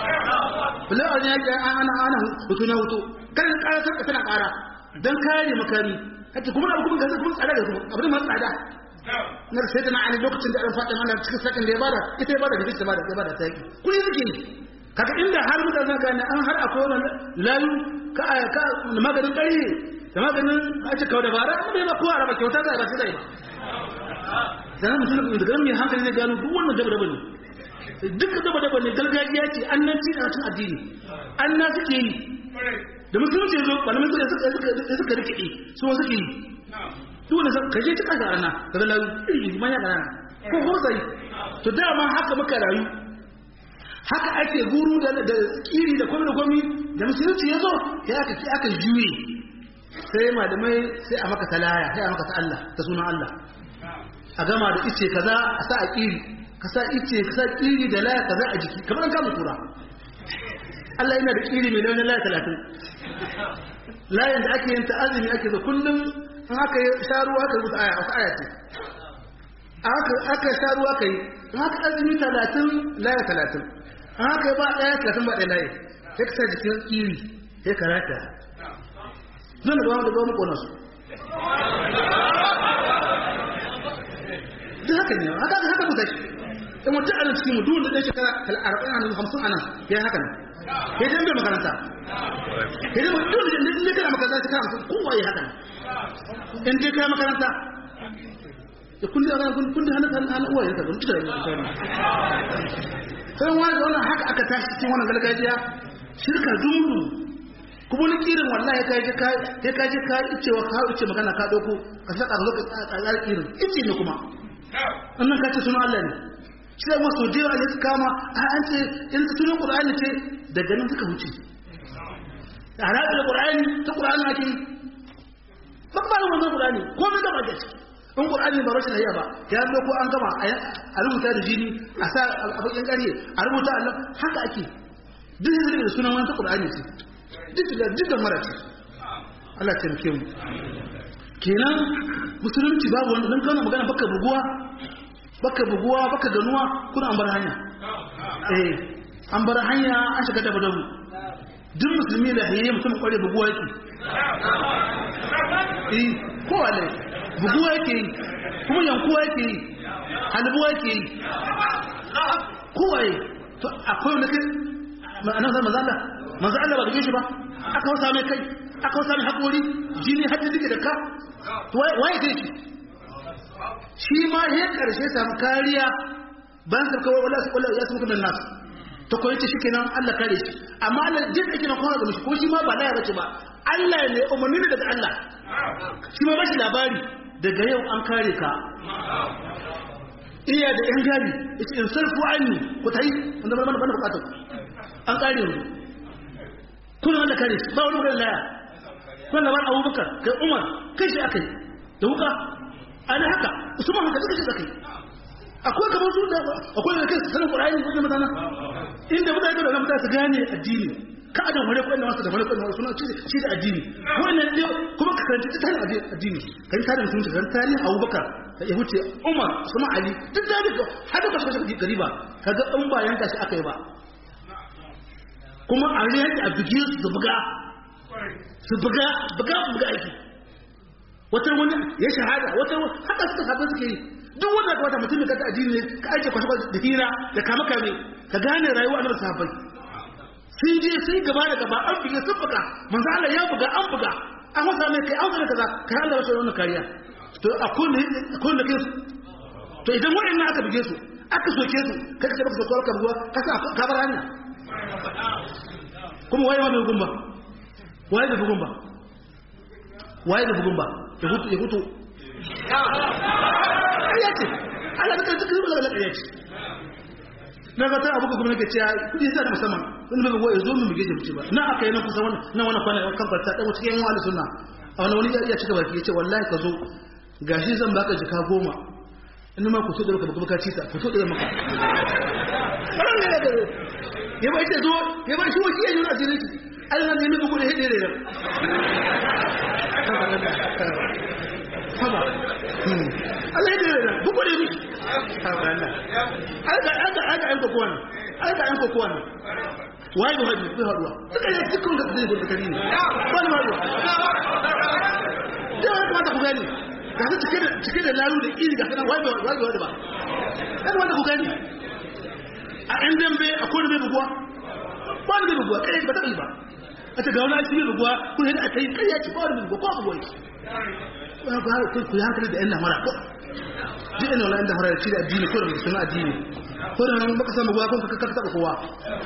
bala a ne ya ana ana hutu na hutu kan kara sarka tana kara dan kare makami kace kuma abu kuma gaza kuma tsada da kuma abu da tsada na sai da na ani lokacin da an fada mana cikin sakin da ya bada ita ya bada da ita bada ya bada ta yaki kuni suke kaga inda har mutane gane an har akwai wannan layu ka ka maganin kare da maganin a ce kawai dabara amma ba kowa raba kyauta za a ba sai ba sanar mutum da ganin mai hankali zai gano duk wannan daba daba ne duk daba daba ne gargajiya ce an nan ci cin addini an na suke yi da musulunci zo malamin suka suka rikide su wasu ke yi duk wanda ka je cika ga rana ka zala iri man ya rana ko ko sai to dama haka muka rayu haka ake guru da da kiri da komai da komai da musulunci ya zo ya aka aka juye sai malamai sai a maka talaya sai a maka ta Allah ta sunan Allah a gama da ice kaza a sa a kiri ka sa ice ka sa kiri da laya kaza a jiki kamar an kama kura Allah yana da kiri mai launin laya talatin layin da ake yin ta azumi ake zo kullum in aka yi sharuwa aka rubuta aya wasu aya ce aka sharuwa aka yi in aka azumi talatin laya talatin in aka yi ba ɗaya talatin ba ɗaya layi sai ka sa jikin kiri sai ka rata zan da ba mu da ba mu ƙona su duk haka ne haka haka mu tashi in mutum a cikin mu duk da ɗan shekara arba'in a hamsin a nan ya haka ne ya je bai makaranta ya je duk da ne kana makaranta shekara hamsin kowa ya haka in je kai makaranta da kundi a kun kundi hannun hannun hannun uwayen sa ban tuka da sai wani da wannan haka aka tashi cikin wannan gargajiya shirka dumuru kuma wani kirin wallahi ka je ka sai ka je ka ice wa ka ice magana ka dauko ka saka ka zo ka tsaya kirin ice ne kuma annan ka ce sunan Allah ne shi da masu da yawa su kama a an ce in sunan Qur'ani ce daga nan suka wuce a ranar Qur'ani ta Qur'ani ake yi ba ba wannan Qur'ani ko mun gaba da shi in Qur'ani ba rashin hayya ba ya zo ko an gama a rubuta da jini a sa a bakin ƙarye a rubuta Allah haka ake duk da sunan wani ta Qur'ani ce duk da duk da mara ce Allah ya taimake mu kenan musulunci babu wanda dan kana magana baka buguwa baka buguwa baka ganuwa kuna an bar hanya eh an bar hanya an shiga da badabu duk musulmi da hayye mutum kware buguwa yake eh ko wale buguwa yake yi kuma yankuwa yake yi halbuwa yake yi kowaye to akwai wanda kai ma'anar zama zalla manzo Allah ba da shi ba aka wasa mai kai aka wasa mai haƙori jini hajji duke da ka waye kai shi shi ma ya karshe samu kariya bayan sarka wala su wala ya su kuma nasu ta koyi ta shikenan Allah kare shi amma Allah jin ake na kowa ga mishi ko shi ma ba laya bace ba Allah ne umarni ne daga Allah shi ma bashi labari daga yau an kare ka iya da yan gari yace in sarfu anni ku tayi wanda ba mana bukatar an kare mu kullum Allah kare shi ba wani wurin laya kun labar abubakar kai umar kai shi aka yi da wuka ana haka usman haka duka shi aka yi akwai kamar su da akwai da kai sanin qur'ani ko kuma dana inda mutane da mutane su gane addini ka adam wani ko inda wasu da wani ko inda suna ci da addini wannan ne kuma ka karanta ta tarihin addini kan tarihin sun shiga tarihin abubakar da ya huce umar usman ali duk da duka har da kasu kasu gari ba kaga in ba yanka shi aka yi ba kuma a yanka a bigi su buga su buga buga buga aiki wata wani ya shahada wata haka suka haɗu suke yi duk wanda ka wata mutum da kanta addini ne ka aike kwashe da hira da kama kame ka gane rayuwa na sahabbai sun je sun gaba da gaba an buga sun buga manzo Allah ya buga an buga an wasa mai kai an kaza kai Allah wasu wannan kariya to akwai ne akwai ne kai to idan waɗannan aka buge su aka soke su kai ka baka soke ka buga ka sa ka bar hanya kuma waye ma bai gumba waye da bugun ba waye da bugun ba ya hutu ya hutu ya ce ana da kan cikin bala ya ce na ga ta abuka kuma nake cewa kudi sai da musamman wani bai goye zo mu mu geje mutu ba na aka yi na kusa wannan na wannan kwana kan farta dan cikin yan wali sunna a wani wani ya cika baki yace wallahi ka zo gashi zan baka jika goma in ma ku so da baka baka ci ta ku so da maka ya bai ce zo ya bai shi wani yayin asirin Allah ne mai bugu da hede da haba Allah ya dare da bugu da miki haba Allah aka aka aka an ko kowa aka an ko kowa wai ba hadi ku haduwa suka yi cikin da zai gudu kari ne ba ni haduwa da wani mata ku gani ga su cike da cike da lalu da iri ga kana wai ba wai ba ba kan wanda ku gani a ɗan dambe a kodin bai buguwa ba ni bai buguwa kai ba ta ba a ta gauna shi bai buguwa kun yadda aka yi kai ya ci ba wani bai buguwa ko buguwa yake ku yi hankali da yan namara ko duk ina wani yan namara da ci da addini ko da mai suna addini ko da nan baka samu buguwa kun ka kaka taɓa kowa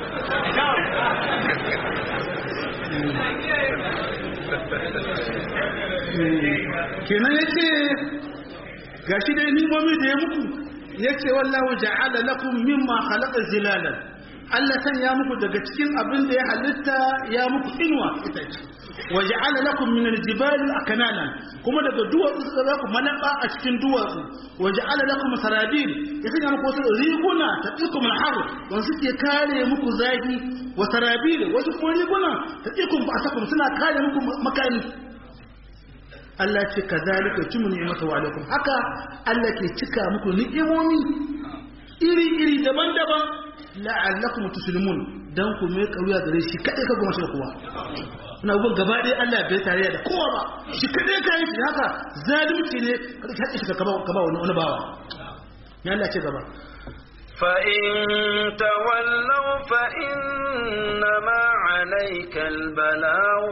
kenan ya ce ga shi dai nimomi da ya muku ya ce wallahu ja'ala lakum mimma khalaqa zilalan Allah san ya muku daga cikin abin da ya halitta ya muku inuwa ita ce wa ja'ala lakum min al-jibali aknanan kuma daga duwatsu suka za ku malaba a cikin duwatsu wa ja'ala lakum sarabil ya sanya muku wasu riguna ta tsikum al-har wanda suke kare muku zafi wa sarabil wasu kuma riguna ta tsikum ba sakum suna kare muku makani Allah ce ka zalika tumu ni'mata wa alaikum haka Allah ke cika muku ni'imomi iri-iri daban-daban la'allakum tuslimun dan ku mai kauya gare shi kadai ka goma shi da kowa ina gun gaba ɗaya Allah bai tare da kowa ba shi kadai ka yi shi haka zalunci ne ka haƙi shi ka ba wani wani bawa ya Allah ce gaba فإن تولوا فإنما عليك البلاغ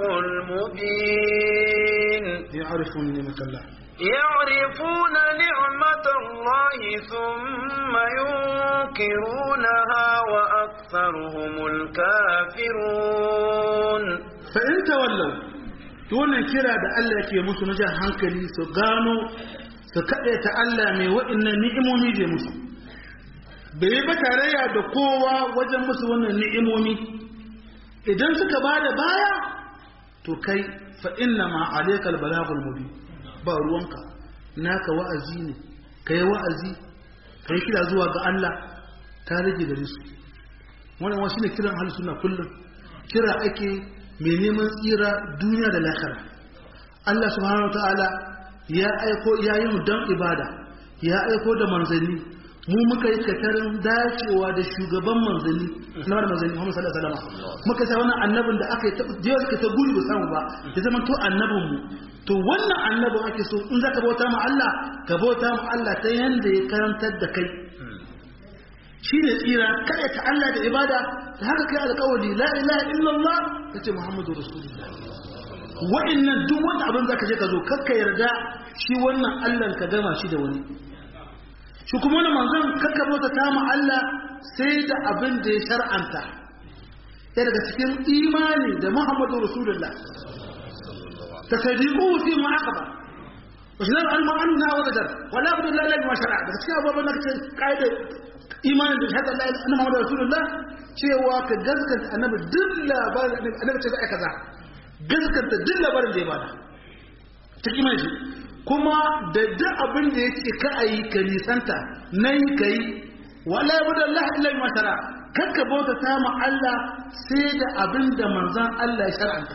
المبين يعرفون نعمة الله يعرفون نعمة الله ثم ينكرونها وأكثرهم الكافرون fa in tawallau to wannan kira da Allah yake musu na jan hankali su gano su kaɗe ta Allah mai waɗannan ni'imomi da musu bai ba tarayya da kowa wajen musu wannan ni'imomi idan suka ba da baya to kai fa inna ma alaikal balagul mubin ba ruwanka naka wa'azi ne kai wa'azi kai kira zuwa ga Allah ta rage gare su wannan wasu ne kiran ahlus sunna kullum kira ake mai neman tsira duniya da lahira Allah subhanahu wataala ya aiko ya yi mu dan ibada ya aiko da manzanni mu muka yi katarin dacewa da shugaban manzanni na wani manzanni Muhammad sallallahu alaihi wasallam muka sa wannan annabin da aka yi ta jiya suka ta guri ba samu ba ya zama to annabin mu to wannan annabin ake so in zaka bauta ma Allah ka bauta ma Allah ta yanda ya karantar da kai shine tsira kada ta Allah da ibada da haka kai alƙawari la ilaha illallah kace Muhammadu rasulullah wa'annan duk wanda abin zaka je ka zo kakka yarda shi wannan Allah ka gama shi da wani shi kuma wani manzon kakka bauta ta ma Allah sai da abin da ya shar'anta ya daga cikin imani da Muhammadu Rasulullah ta sadiqu fi ma aqaba wa shi al ma'anna wa qadar wa la budda la ilaha ma shar'a daga cikin abubuwan da kace kaida imanin da shahada la ilaha Muhammadu Rasulullah cewa ka gaskata annabi duk labarin annabi ce za kaza gaskata duk labarin da ya bada ta kiman shi kuma da duk abin da ya ce ka a yi ka nisanta na yi ka yi wala ya buda Allah illa ma shara kakka bauta ta ma Allah sai da abin da manzan Allah ya shar'anta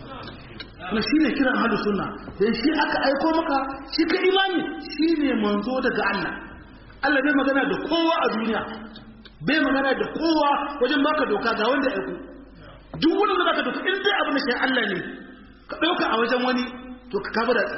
na shi ne kiran hadu sunna dan shi aka aiko maka shi ka imani shi ne manzo daga Allah Allah bai magana da kowa a duniya bai magana da kowa wajen baka doka ga wanda aiko duk wani da baka doka in dai abin da shi Allah ne ka dauka a wajen wani to ka kafa da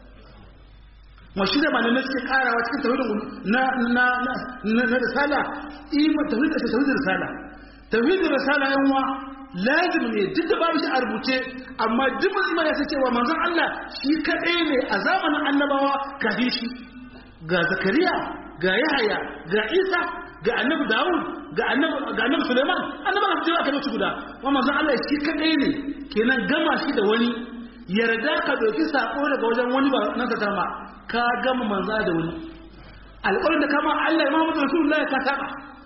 ma shi da malamai suke karawa cikin tauhidin na na na na risala ima tauhid da tauhidin risala tauhidin risala yan wa lazim ne duk da babu shi a rubuce amma duk musulman ya san cewa manzon Allah shi kadai ne a zamanin annabawa kafin shi ga zakariya ga yahaya ga isa ga annabi dawud ga annabi ga annabi suleiman annabi ba su aka guda wa manzon Allah shi kadai ne kenan gama shi da wani yarda ka doki sako daga wajen wani ba nan ka tarma ka gama manza da wani alƙawarin da kama Allah Imam Rasulullahi ka saba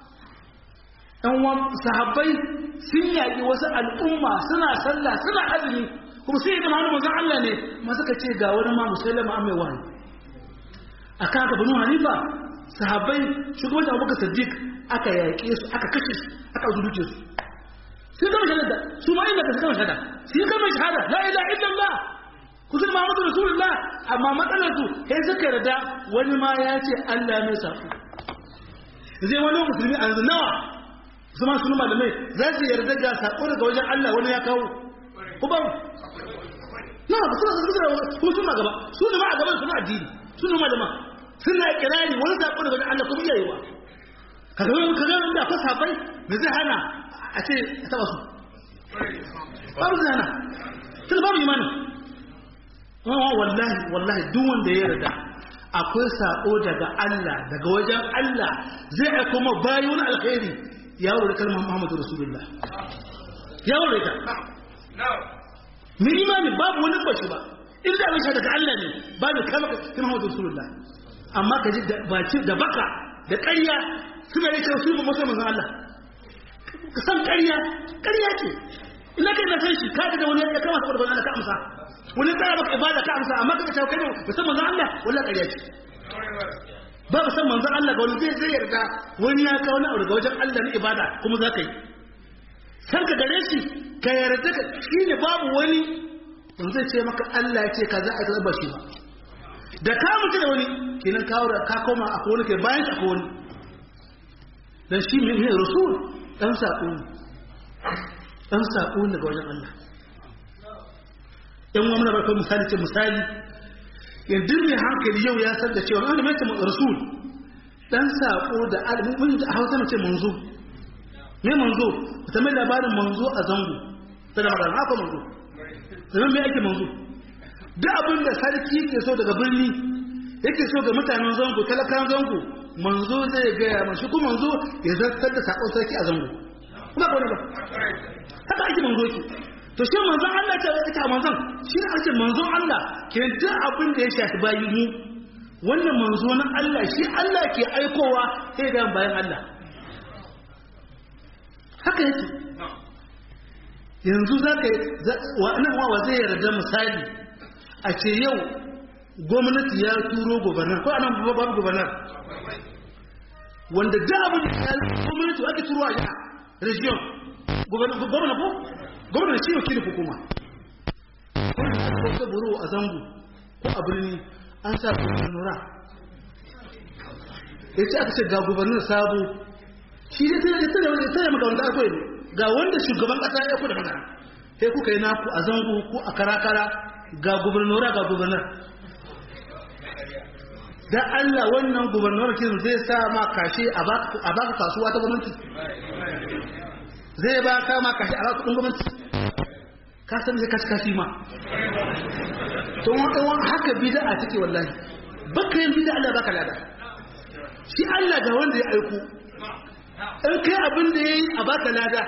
ɗan wan sahabbai sun yaƙi wasu al'umma suna sallah suna azumi kuma sai da Muhammadu manzon Allah ne ma suka ce ga wani ma musallama an mai wani akan haka banu Hanifa sahabbai shugaban Abubakar Siddiq aka yaƙe su aka kashe su aka zuruce su sun gama shahada su ma inda ka gama shahada sun gama shahada la ilaha illallah kusan Muhammadu Rasulullah amma matsalar su sai suka yarda wani ma ya ce Allah mai sako zai wani musulmi a nawa su ma sunu malamai za su yarda ga sako daga wajen Allah wani ya kawo ku ba na ba su su da su suna gaba su ne ma a gaban suna addini su ne malama suna kirari wani sako daga wajen Allah kuma iyayewa kaga wani kaga wani da akwai safai da zai hana a ce a taba su babu zai hana tun babu imanin wallahi wallahi duk wanda ya yarda akwai sako daga Allah daga wajen Allah zai aiko ma bayi wani alkhairi ya wuri kalmar Muhammadu Rasulullah ya wuri ta mai imani babu wani bashi ba inda abin sha daga Allah ne ba da kama ka Muhammadu Rasulullah amma ka ji baci da baka da ƙarya suna yi cewa su ba masu manzan Allah ka san ƙarya ƙarya ce ina kai na san shi ka da wani ya kama saboda Allah ka amsa wani tsara maka ibada ka amsa amma kaga cewa kai ba san manzon Allah wallahi ƙarya ce ba ba san manzon Allah ga wani zai zai yarda wani ya kawo na daga wajen Allah na ibada kuma za ka yi san ka gare shi ka yarda ka shine babu wani wanda zai ce maka Allah ya ce ka za a yi ba shi ba da ka mutu da wani kenan kawo da ka koma akwai wani kai bayan akwai wani dan shi ne rasul dan sako dan sako daga wajen Allah yan wani barkar misali ce misali yanzu ne hankali yau ya san da cewa wani mai rasul dan sako da alimin da hausa mace manzo me manzo ta mai labarin manzo a zango ta da magana haka manzo zaman me ake manzo duk abin da sarki ke so daga birni yake so ga mutanen zango talakan zango manzo zai gaya mashi kuma manzo ya zartar da sakon sarki a zango kuma ba ba haka ake manzo ki to shi manzon Allah ce ita manzon shi ne ake manzon Allah ke duk abin da ya shafi bayi mu wannan manzo na Allah shi Allah ke aikowa sai ga bayan Allah haka yake yanzu za ka wa'annan wawa zai yarda misali a ce yau gwamnati ya turo gobernar ko anan babu gobernar wanda da abin da ya gwamnati ake turo a yana region gwamna ko gwamna shi wakilin hukuma ko ta buru a zango ko a birni an sa gubernura ya ce aka ce ga gubernar sabo shi ne ta yi tana wanda tana maka wanda aka yi ga wanda shugaban kasa ya ku da magana sai kuka yi naku a zango ko a karakara ga gubernura ga gubernar da Allah wannan gubernar kin zai sa ma kashe a baka kasuwa ta gwamnati zai ba ka ma kashe a baka kudin gwamnati ka san zai kashi kashi ma to wani haka bid'a take wallahi baka yin bid'a Allah baka lada shi Allah ga wanda ya aiko in kai abin da yayi a baka lada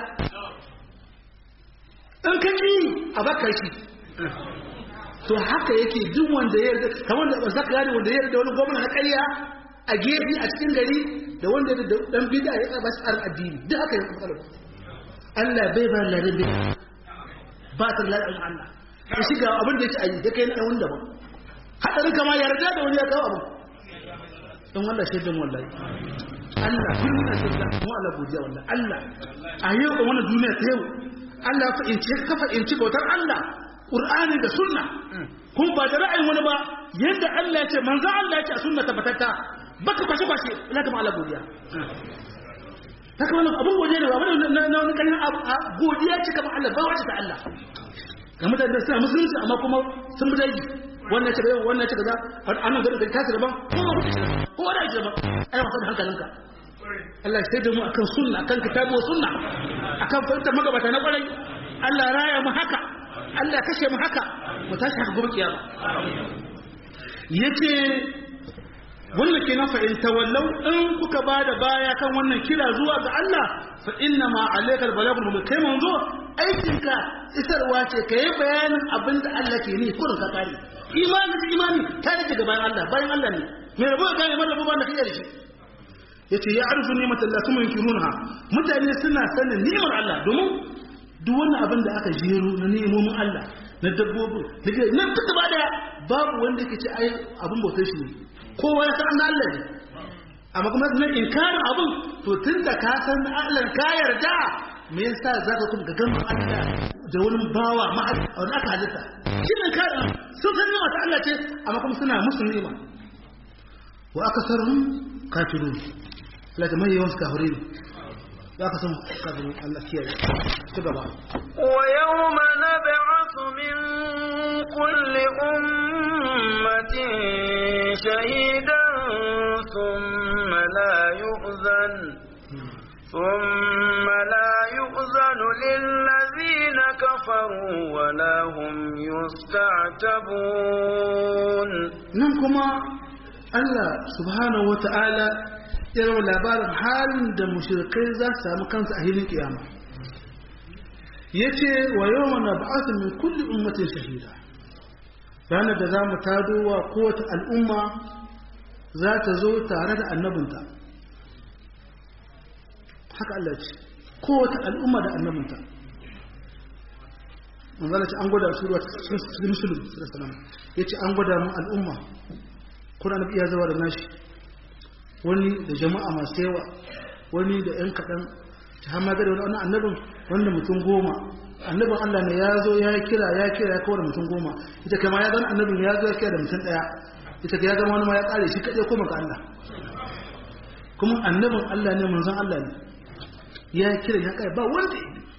in ka ki a baka shi to haka yake duk wanda ya yarda kamar da zaka gane wanda ya yarda wani gwamnati na ƙarya a gefe a cikin gari da wanda da dan bid'a ya ba shi addini duk haka yake matsalar Allah bai ba ladan bid'a ba ta ladan Allah ya shiga abin da yake ayi da kai na wanda ba hadarin kama yarda da wani ya kawo abu dan Allah shaidan wallahi Allah kullum na shaidan mu Allah godiya wallahi Allah a yau da wannan duniya ta yau Allah fa in ce kafa in ci bautar Allah Qur'ani da sunna kun ba da ra'ayin wani ba yadda Allah ya ce manzo Allah ya ce a sunna tabbatatta baka kwashe kwashe ina ga Allah godiya haka wannan abun godiya ne ba wani na wani kalin godiya ce kamar Allah ba wace ta Allah ga mutane da suna musulunci amma kuma sun bi daji wannan ce yau wannan ce kaza annan gari da kasu daban ko ba kuke ko wani ake daban ai wasa da hankalinka Allah sai da mu akan sunna akan kitabu wa sunna akan fahimtar magabata na kwarai Allah raya mu haka Allah kashe mu haka mu tashi haka gobe kiyama yace wannan kenan fa in tawallau in kuka bada baya kan wannan kira zuwa ga Allah fa inna ma alaikal balagul mubin kai manzo aikinka isarwa ce kai bayanin abinda Allah ke ni kurin ka kare imani da imani ta rike ga bayan Allah bayan Allah ne me rabo ga ne mallabo ba da kai da shi yace ya arzu ni'mat Allah kuma yunkirunha mutane suna sanin ni'mar Allah domin duk wannan abin da aka jero na ni'imomin Allah na dabbobin daga nan duk ba da babu wanda yake ce ai abin bautar shi ne kowa ya san Allah ne amma kuma na inkarin abin to tunda ka san Allah ka yarda me yasa zaka kuma ga gamba Allah da wani bawa ma wani aka halitta shi ne karin sun san ni'ima ta Allah ce amma kuma suna musu ni'ima wa akasarhum kafirun Allah ta mai yawan kafirin za ka san kafin Allah kiyaye ci gaba wa yawma nab'athu min kulli ummatin shahidan thumma la yu'zan ثم لا يؤذن للذين كفروا ولا هم يستعتبون ننكما الله سبحانه وتعالى irin labarin halin da mushrikai za su samu kansu a hilin kiyama ya ce wa yau mana ba'atun min kulli ummatin shahida ranar da za mu tado wa kowace al'umma za ta zo tare da annabinta haka Allah ce kowace al'umma da annabinta manzala ce an gwada su ruwa cikin musulun ya ce an gwada mu al'umma kuna na iya zawa da nashi wani da jama'a masu yawa wani da ‘yan kaɗan ta hama gada wani annabin wanda mutum goma annabin Allah ne ya zo ya kira ya kira ya kawar mutum goma ita kama ya zama annabin ya zo ya kira da mutum ɗaya ita ka ya zama wani ma ya ƙare shi kaɗai koma ga Allah kuma annabin Allah ne manzon Allah ne ya kira ya ƙare ba wanda ya yi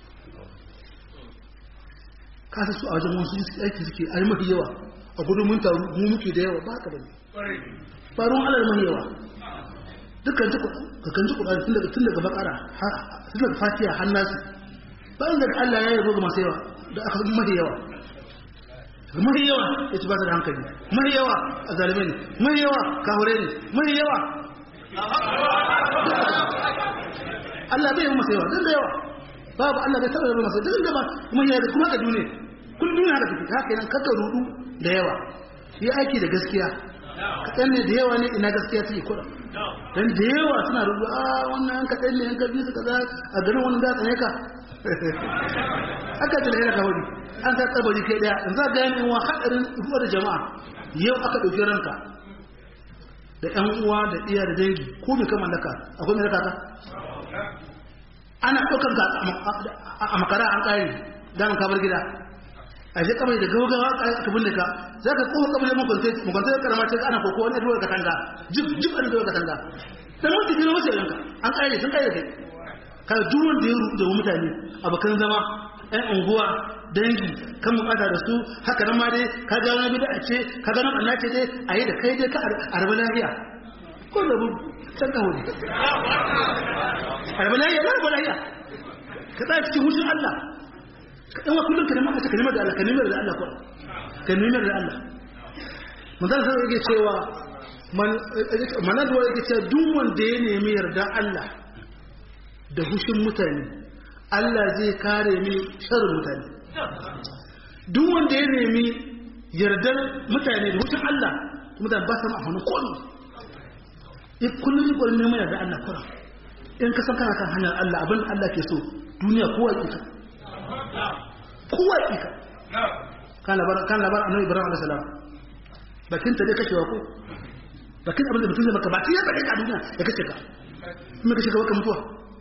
kasa su a wajen wasu aiki suke a yi mafi yawa a gudun mun taru mu muke da yawa ba haka ba ne faruwan Allah mafi yawa dukkan kakan ji kuɗa tun daga tun daga bakara tun daga fatiha har nasu bayan da Allah ya yabo ga masu yawa da aka mahi yawa ga mahi yawa ya ci ba da hankali mahi yawa a zalimai ne mahi yawa kahure ne mahi yawa Allah bai yi masa yawa don da yawa babu Allah bai taɓa yaba masa duk da ba kuma ya kuma ka duniya kullum duniya haka take haka nan kaka rudu da yawa yi aiki da gaskiya kaɗan ne da yawa ne ina gaskiya take kuɗa dan da yawa suna rudu a wannan yan kaɗan ne yan gabi su kaza a garin wannan da tsane ka aka da lahira ka wani an ta tsabari kai daya in za ga yan uwa hadarin ruwa da jama'a yau aka ɗauki ranka da yan uwa da iya da dangi ko bai kama laka akwai mai laka ka ana ɗaukar ka a makara an ƙari damin kabar gida a je kamar da gaugawa aka binne ka za ka kowa kamar yamma kwantai karama ce ana koko wani ruwa katanga jib jib an ruwa katanga dan mutum ne wasu yanka an ƙari sun ƙari da kai ka duk wanda ya rubuta wa mutane abokan zama ɗan unguwa dangi kan bukata da su haka nan ma dai ka ga wani bida ce ka ga nan ce dai a yi da kai dai ka arba lafiya ko da can ka hudu arba lafiya na arba lafiya ka tsaya cikin hushin Allah ka ɗan wa kullum ka nema ka nemar da Allah ka nemar da Allah kuwa ka nemar da Allah manzan sai yake cewa manaduwa yake cewa duk wanda ya nemi yarda Allah da hushin mutane Allah zai kare mi sharrin mutane duk wanda ya nemi yardar mutane da hushin Allah mutane ba su ma hannu komi in kullum yi ƙwarin neman yardar Allah kura in ka san kana kan hanyar Allah abin Allah ke so duniya kowa ƙika kowa ƙika kan labar annabi ibrahim alaihi salam bakin ta dai kashewa ko bakin abin da mutum zai maka ba ta yaba ka duniya ya kashe ka kuma kashe ka baka mutuwa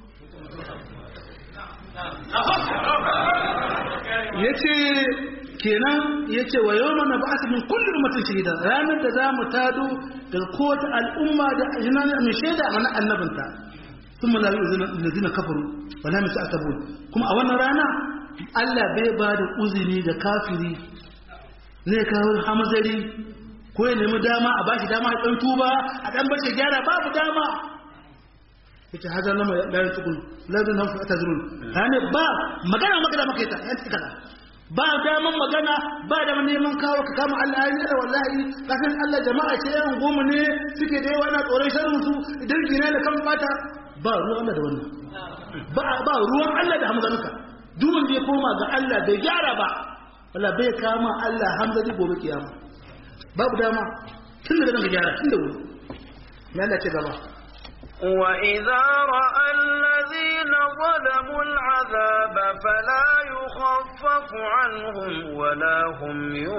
ya ce kenan ya ce wa yau mana ba min kullum mutum shahida ranar da za mu tado daga kowace al'umma da yana mai shaida a mana annabinta sun malawi da zina kafaru ba na musu asabun kuma a wannan rana allah bai ba da uzuri da kafiri zai kawo hamzari ko ya nemi dama a bashi dama ya ɗan tuba a ɗan bashi gyara babu dama yace haza lama la yaqul la zan nafsu atazrun yani ba magana magana maka ita yan tikala ba daman magana ba da neman kawo ka kama Allah ya da wallahi kafin Allah jama'a ce yan goma ne suke da yawa na tsoron sharrin su idan gina da kan fata ba ruwan Allah da wannan ba ba ruwan Allah da hamzanka duk wanda ya koma ga Allah bai gyara ba wala bai kama Allah hamzani gobe kiyama babu dama tun da nan ka gyara tun da wuri ya Allah ce gaba وإذا رأى الذين ظلموا العذاب فلا يخفف عنهم ولا هم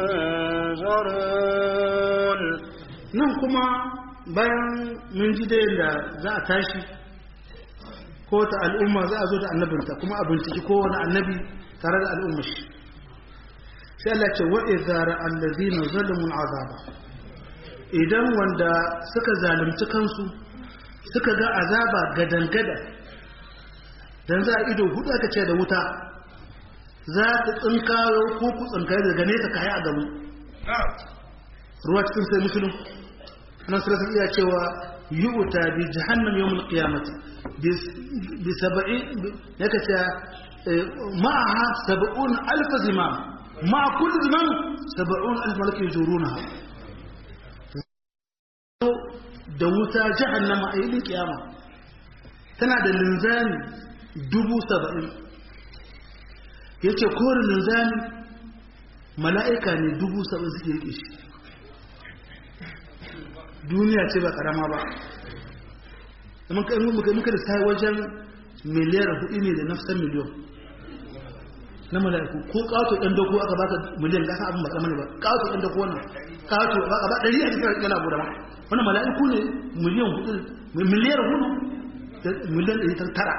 ينظرون nan kuma bayan mun ji dai da za a tashi ko ta al'umma za a zo da annabinta kuma a binciki kowane annabi tare da al'ummar shi sai Allah ce wa idza ra'a allazina zalamu al'azaba idan wanda suka zalunci kansu suka ga azaba gadangada dan za a ido hudu aka ce da wuta za ta tsinkayo ko ku tsinkayo daga nesa kayi a gamu ruwa cikin sai musulun nan sai iya cewa yu'ta bi jahannam yawm al-qiyamati bi sab'i yaka ce ma'aha sab'un alf zimam ma'a kulli zimam sab'un alf malak yujurunaha da wuta jahannama a yilin kiyama tana da linzami dubu saba'in ya ce kore linzami mala'ika ne dubu saba'in suke rike shi duniya ce ba karama ba muka da sai wajen miliyar hudu ne da nafsan miliyon na mala'iku ko kawo ɗan dako aka baka miliyan gasa abin ba tsamani ba kawo ɗan dako wannan kawo ba a ba ɗari a cikin yana guda ma wannan mala'iku ne miliyan hudu miliyar hudu da miliyan ɗari ta tara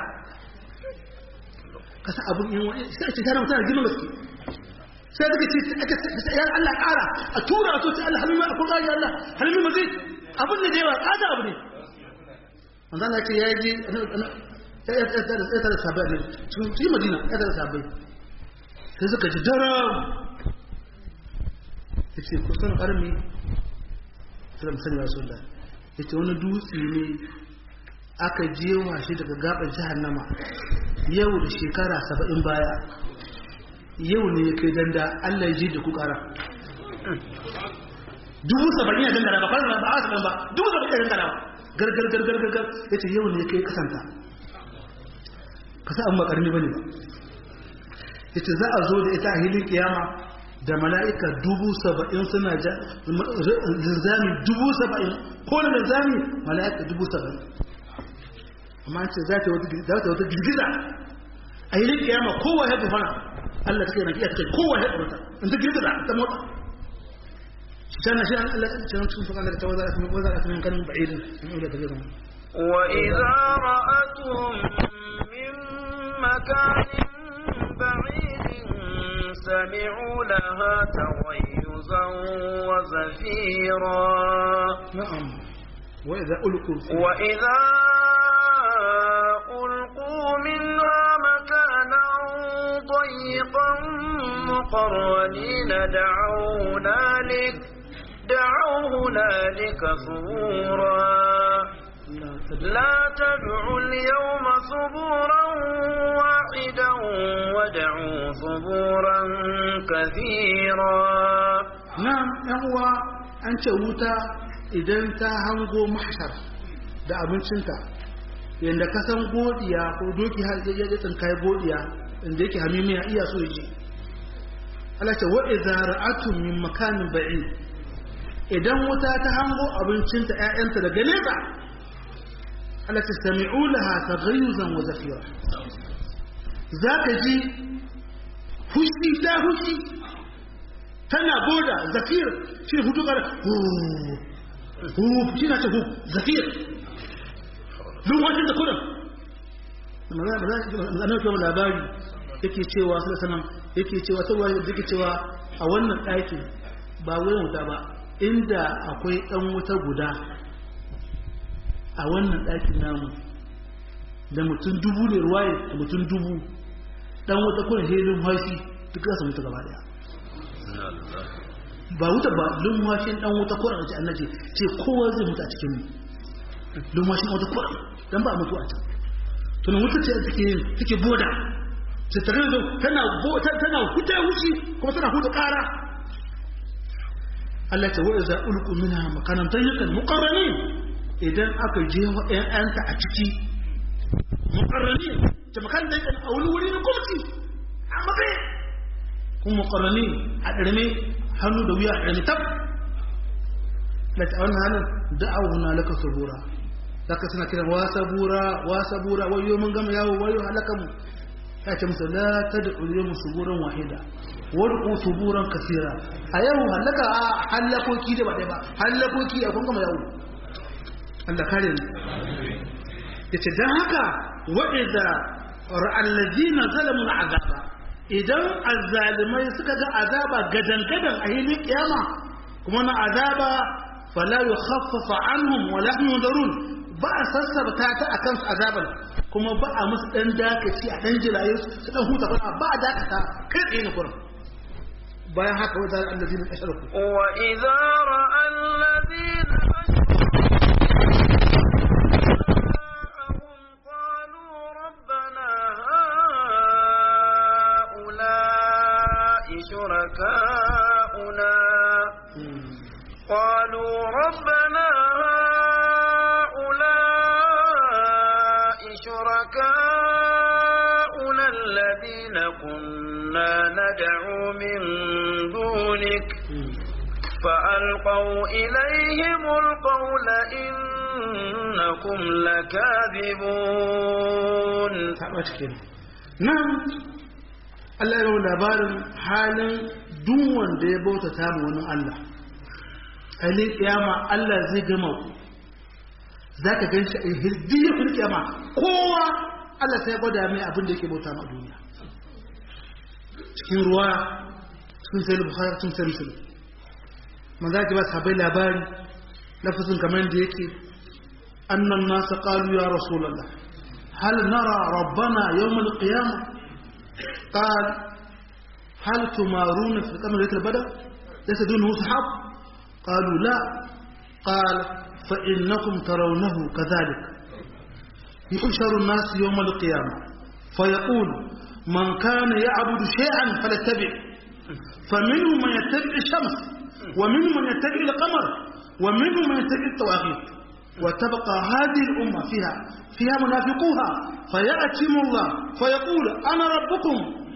kasa abin yin wani sai a ce tana mutane girman gaske sai daga ce aka ce ya Allah ƙara a tura so ce Allah halima a kuma ya Allah halima mazai abin da yawa ƙada abu ne wanda Allah ce ya yi ya tara sabai ne cikin madina ya tara sabai sai suka ji daram ya ce kusan ƙarmi sai sani ya sun da ya ce wani dutse ne aka jewa shi daga gabar jahannama yau da shekara saba'in baya yau ne ya kai danda allah ya ji da ku kara dubu saba'in ya dangara ba kwanan ba a wasu ba dubu saba'in ya dangara ba gargar gargar gargar ya ce yau ne ya kai kasanta kasa an ba karni ba ne ba ita za a zo da ita a hilin kiyama da mala'ika dubu saba'in suna linzami dubu saba'in ko da linzami mala'ika dubu saba'in amma ce za ta wata girgiza a hilin kiyama kowa ya gufana Allah ta kai na kiyar kowa ya gufana in ta girgiza ta motsa كان شيئا كان تشوف قال لك وزرعت من كلم بعيد من أولى تجربة وإذا رأتهم من مكان بعيد سمعوا لها تغيزا وزفيرا نعم وإذا ألقوا فيها وإذا ألقوا منها مكانا ضيقا مقرنين دعوا هنالك دعوا هنالك ثبورا لا تدعوا اليوم ثبورا واحدا ودعوا ثبورا كثيرا نعم يهوى أنت wuta idan ta hango mahshar da abincinta yadda ka san godiya ko doki har ya ya tsinkai godiya inda yake hamimiya iya so yaje Allah ce wa idza ra'atum min makanin ba'id idan wuta ta hango abincinta ƴaƴanta daga nesa Allah ta sami'u laha taghayyuzan wa zafira zaka ji fushi ta fushi tana boda zafir shi ne hutu kara hu shi na ce hu zafir lumwacin da kudin zanen kuma labari yake cewa su da sanan yake cewa ta wani yake cewa a wannan ɗakin ba wurin wuta ba inda akwai ɗan wuta guda a wannan ɗakin namu da mutum dubu ne ruwaye da mutum dubu ɗan wuta kuna helin haifi duk za su mutu gaba daya ba wuta ba lumwashin ɗan wuta kuna da ce annace ce kowa zai mutu a cikin mu lumwashin wata kuna don ba mutu a can tunan wuta ce take take boda ce ta gani tana tana huta wuci kuma tana huta ƙara Allah ta wa iza ulqu minha makanan tayyiban muqarranin idan aka je wa ƴaƴanta a ciki muqarranin ta makan da a wani wuri na gwamnati a matsayi kuma muqarranin a ɗarme hannu da wuya a ɗarme tab da ta wannan hannun da'awu na laka sabura zaka suna kiran wa sabura wa sabura wayo mun gama yawo wayo halaka mu ya ce musu la tad'u yawm suburan wahida wad'u suburan kaseera a yau halaka a halakoki da ba dai ba halakoki a kun gama yawo Allah kare ni yace dan haka wa idza ra'al ladina zalamu al'azaba idan azzalimai suka ga azaba gadan gadan a hilin kiyama kuma na azaba fala yukhaffafa anhum wa la yunzarun ba a sassabta ta a kansu azabar kuma ba a musu ɗan dakaci a ɗan jiraye su ɗan huta ba ba a dakata kai tsaye na kurin bayan haka wa zara allazi na ƙashar ku wa idza ra'a allazina شركاؤنا قالوا ربنا شركاؤنا الذين كنا ندعو من دونك فألقوا إليهم القول إنكم لكاذبون نعم Allah ya labarin halin duk wanda ya bauta ta wani Allah. Halin kiyama Allah zai gama ku. za ka gan shi a hirdiyar firkiyama kowa Allah sai gwada mai abin da yake bauta ma duniya cikin ruwa sun sai bukhari sun sai musulun man za ki ba sahabai labari lafazin kamar da yake annan nasa qalu ya rasulullah hal nara rabbana yawm al-qiyamah qal hal tumaruna fi qamar al-badr laysa dunahu sahab qalu la قال فإنكم ترونه كذلك يحشر الناس يوم القيامة فيقول من كان يعبد شيئا فليتبع فمنهم من يتبع الشمس ومنهم من يتبع القمر ومنهم من يتبع الطواغيت وتبقى هذه الأمة فيها فيها منافقوها فيأتم الله فيقول أنا ربكم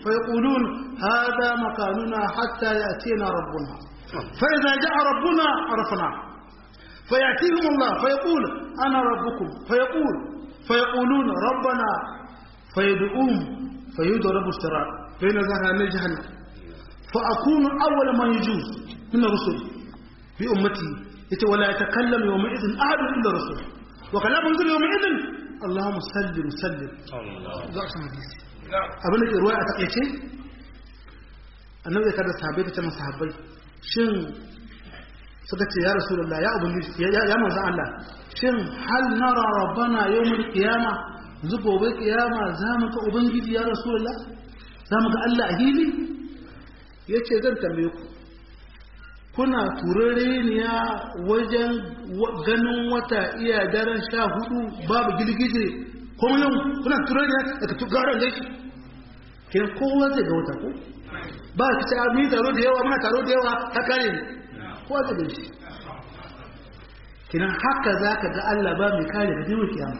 فيقولون هذا مكاننا حتى يأتينا ربنا فإذا جاء ربنا عرفنا فيأتيهم الله فيقول أنا ربكم فيقول فيقولون ربنا فيدعوهم فيضرب الصراط بين ظهراني جهنم فأكون أول من يجوز من الرسل بأمتي يتي ولا يتكلم يومئذ أحد إلا الرسول وكلام ينزل يومئذ اللهم سلم سلم الله حديثي abin da ke ruwa a takaice annabi ya kada sahabbai ta ce masa sahabbai shin suka ce ya rasulullah ya ubangiji ya manzo Allah shin hal nara rabbana yawmul qiyama yanzu gobe kiyama za mu ga ubangiji ya rasulullah za mu ga Allah a hili yace zan tambaye ku kuna turareniya wajen ganin wata iya daren sha hudu babu girgije kuma yau kuna turareniya daga tugaran gaiki kenan kowa zai ga wata ko ba ka ce mu yi taro da yawa muna taro da yawa ta kare ne kowa zai gan shi kenan haka za ka ga Allah ba mai kare ga jiwon kiyama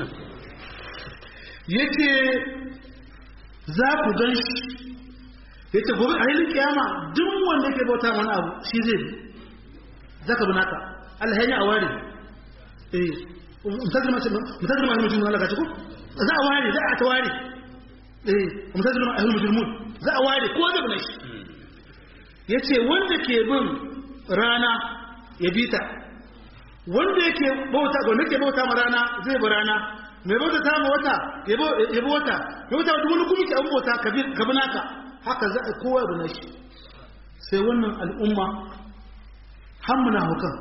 yake za ku gan shi yake gobe a hilin kiyama duk wanda ke bauta wani abu shi zai bi za ka bi naka Allah ya yi a ware eh mutazir mace mutazir mace mutum Allah ka ci ko za a ware za a ta ware eh mutazir mace mutum za a ware ko zai bi shi yace wanda ke bin rana ya bi ta wanda yake bauta wanda ke bauta ma rana zai bi rana mai bauta ta ma wata ya bi wata ya bauta wata wani kuma ke an bauta ka bi naka haka za a kowa da nashi sai wannan al'umma hammuna hukan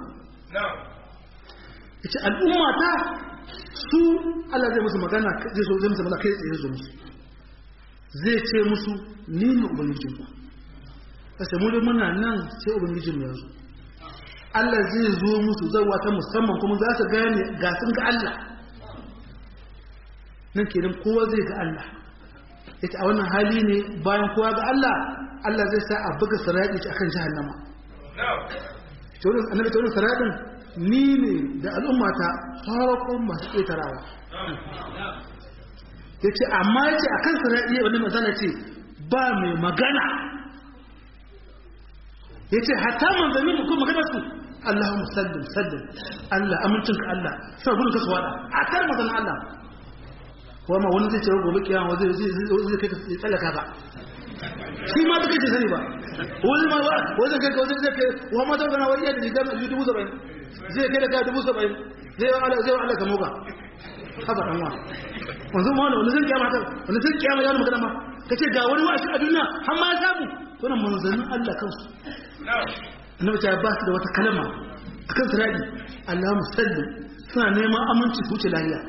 ita al'umma ta su Allah zai musu magana zai so zai musu magana kai tsaye zo musu zai ce musu ni ne ubangijin ku kasa mu da muna nan sai ubangijin mu yanzu Allah zai zo musu zawa ta musamman kuma za su gane ga sun ga Allah nan kenan kowa zai ga Allah yace a wannan hali ne bayan kowa ga Allah Allah zai sa a buga sarari a kan jahannama to annabi to saradin ni ne da al'ummata farkon masu ƙetarawa yace amma yace akan sarari wannan masala ce ba mai magana yace hatta manzanni ko magana su Allahumma sallim sallim Allah amincinka Allah sai gudun ka suwada hatta manzanni Allah kuma wani zai ce gobe kiyama zai zai kai ka tsallaka ba shi ma take ce sani ba wani ma ba wani zai kai ka wani zai kai wa ma zai gana wani yadda rigar mai dubu saba'in zai kai da kai dubu saba'in zai wa Allah zai wa Allah ka moga haba dan wa wanzu ma wani zai kiyama ta wani zai kiyama ya magana ma kace ga wani wa a duniya har ma ya samu to nan manzannin Allah kansu annabi ta ba su da wata kalma akan siradi Allahumma sallim suna neman aminci su wuce lafiya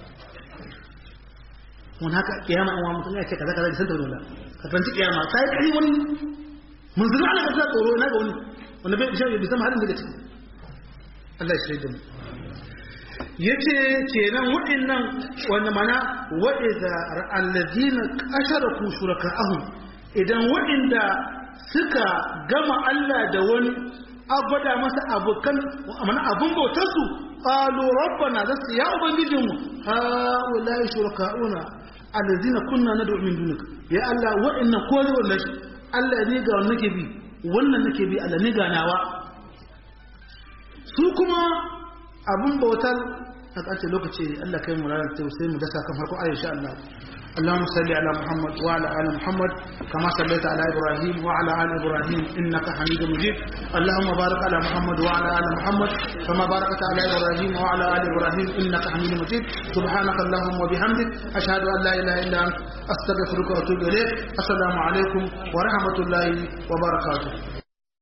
wani haka kiyama an wa mutum ya ce kaza kaza da san tauri wala ka karanci kiyama ta yi kari wani mun zira ala kasa tsoro na ga wani wanda bai bishan bai san halin daga ciki Allah ya shirya da mu yace kenan waɗannan wanda mana wa'iza allazina asharaku shuraka'ahum idan waɗanda suka gama Allah da wani abada masa abokan mana abun bautar su qalu rabbana zasu ya ubangijinmu ha wallahi shuraka'una alladhina kunna nad'u min dunika ya Allah wa'annan ko ne wallahi Allah ne ga wannan nake bi wannan nake bi Allah ne ga nawa su kuma abun bautar a ƙarshe lokaci Allah kai mu ranar sai mu dasa kan farko aisha Allah اللهم صل على محمد وعلى ال محمد كما صليت على ابراهيم وعلى ال ابراهيم انك حميد مجيد اللهم بارك على محمد وعلى ال محمد كما باركت على ابراهيم وعلى ال ابراهيم انك حميد مجيد سبحانك اللهم وبحمدك اشهد ان لا اله الا انت استغفرك واتوب اليك السلام عليكم ورحمه الله وبركاته